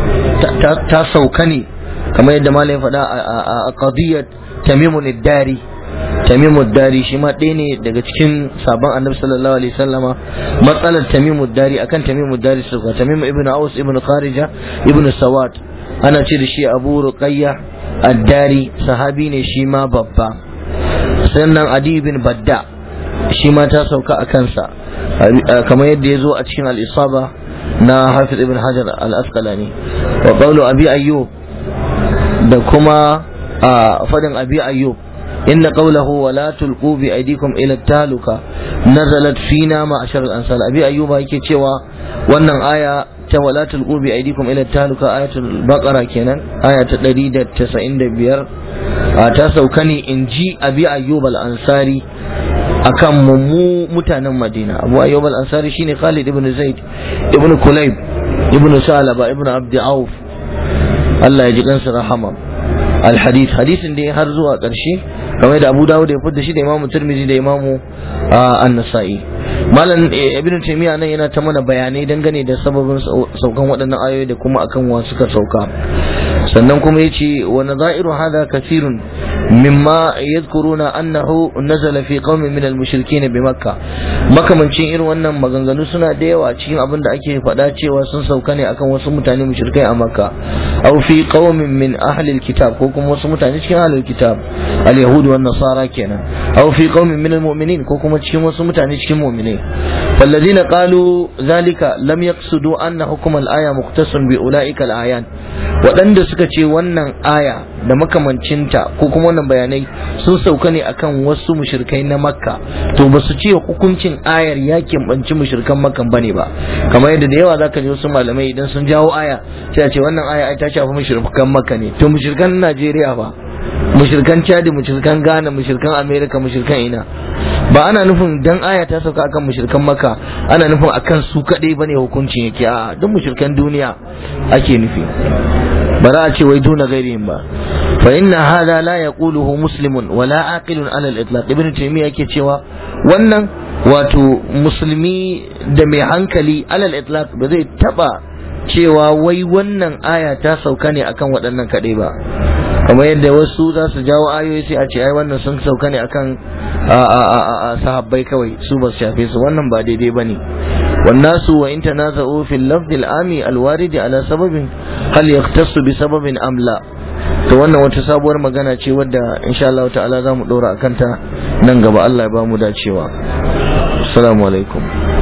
ta sauka ne kamar yadda malam ya faɗa a qadiyat tamimun dari tamimu dari shi ma ɗaya ne daga cikin sabon annabi sallallahu alaihi sallama matsalar tamimu dari akan tamimu dari sauka tamimu ibn aus ibn kharija ibn sawat ana ce da shi abu ruqayya ad-dari sahabi ne shi ma babba sannan adi bin badda shi ma ta sauka a kansa kamar yadda ya zo a cikin al'isaba na hafiz ibn hajar al-asqalani wa qawlu abi ayyub da kuma a fadin abi ayyub inna qawlahu wa la tulqu bi aydikum ila taluka nazalat fina ma ashar al-ansal abi ayyuba yake cewa wannan aya ta wala tulqu bi aydikum ila taluka ayatul baqara kenan aya ta 195 ta sauka ne in ji abi ayyub al-ansari akan mu mutanen madina abu ayyub al-ansari shine khalid ibn zaid ibn kulayb ibn salaba ibn abd auf Allah ya ji kansa rahama al-hadith hadisin da har zuwa ƙarshe kamar da Abu Dawud ya fitar shi da Imam Tirmidhi da Imam An-Nasa'i Malam Ibn Taymiyyah nan yana ta mana bayanai dangane da sababin saukan waɗannan ayoyi da kuma akan wa suka sauka sannan kuma yace wa nadha'iru hadha kathirun mimma yadhkuruna annahu nazala fi qaumin min al-mushrikeen bi makkah makamancin irin wannan maganganu suna da yawa cikin abin da ake faɗa cewa sun sauka ne akan wasu mutane mushrikai a makka aw fi qaumin min ahli al-kitab ko kuma wasu mutane cikin ahli al-kitab al-yahud wa nasara kenan aw fi qaumin min al-mu'minin ko kuma cikin wasu mutane cikin mu'minai falladhina qalu zalika lam yaqsudu anna hukm al-aya mukhtasun bi ulaika al-ayan waɗanda suka ce wannan aya da makamancinta ko kuma wannan bayanai sun sauka ne akan wasu mushrikai na makka to ba su ce hukuncin ayar ya keɓanci mushrikan makkan bane ba kamar yadda da yawa zaka ji wasu malamai idan sun jawo aya sai a ce wannan aya ai ta shafi mushrikan makka ne to mushrikan najeriya ba mushrikan chadi mushrikan ghana mushrikan america mushrikan ina ba ana nufin dan aya ta sauka akan mushrikan makka ana nufin akan su kadai bane hukuncin yake a duk mushrikan duniya ake nufi ba za a ce wai duna gairihim ba fa inna hada la yaquluhu muslimun wala aqilun ala al-itlaq ibn taymiya yake cewa wannan wato musulmi da mai hankali ala al-itlaq ba zai taba cewa wai wannan aya ta sauka ne akan waɗannan kaɗai ba kamar yadda wasu za su jawo ayoyi sai a ce ai wannan sun sauka ne akan sahabbai kawai su ba su shafe su wannan ba daidai ba ne والناس وإن تنازعوا في اللفظ العام الوارد على سبب هل يختص بسبب أم لا to wannan wata sabuwar magana ce wadda insha Allah ta'ala za mu dora akan ta nan gaba Allah ya ba mu dacewa assalamu alaikum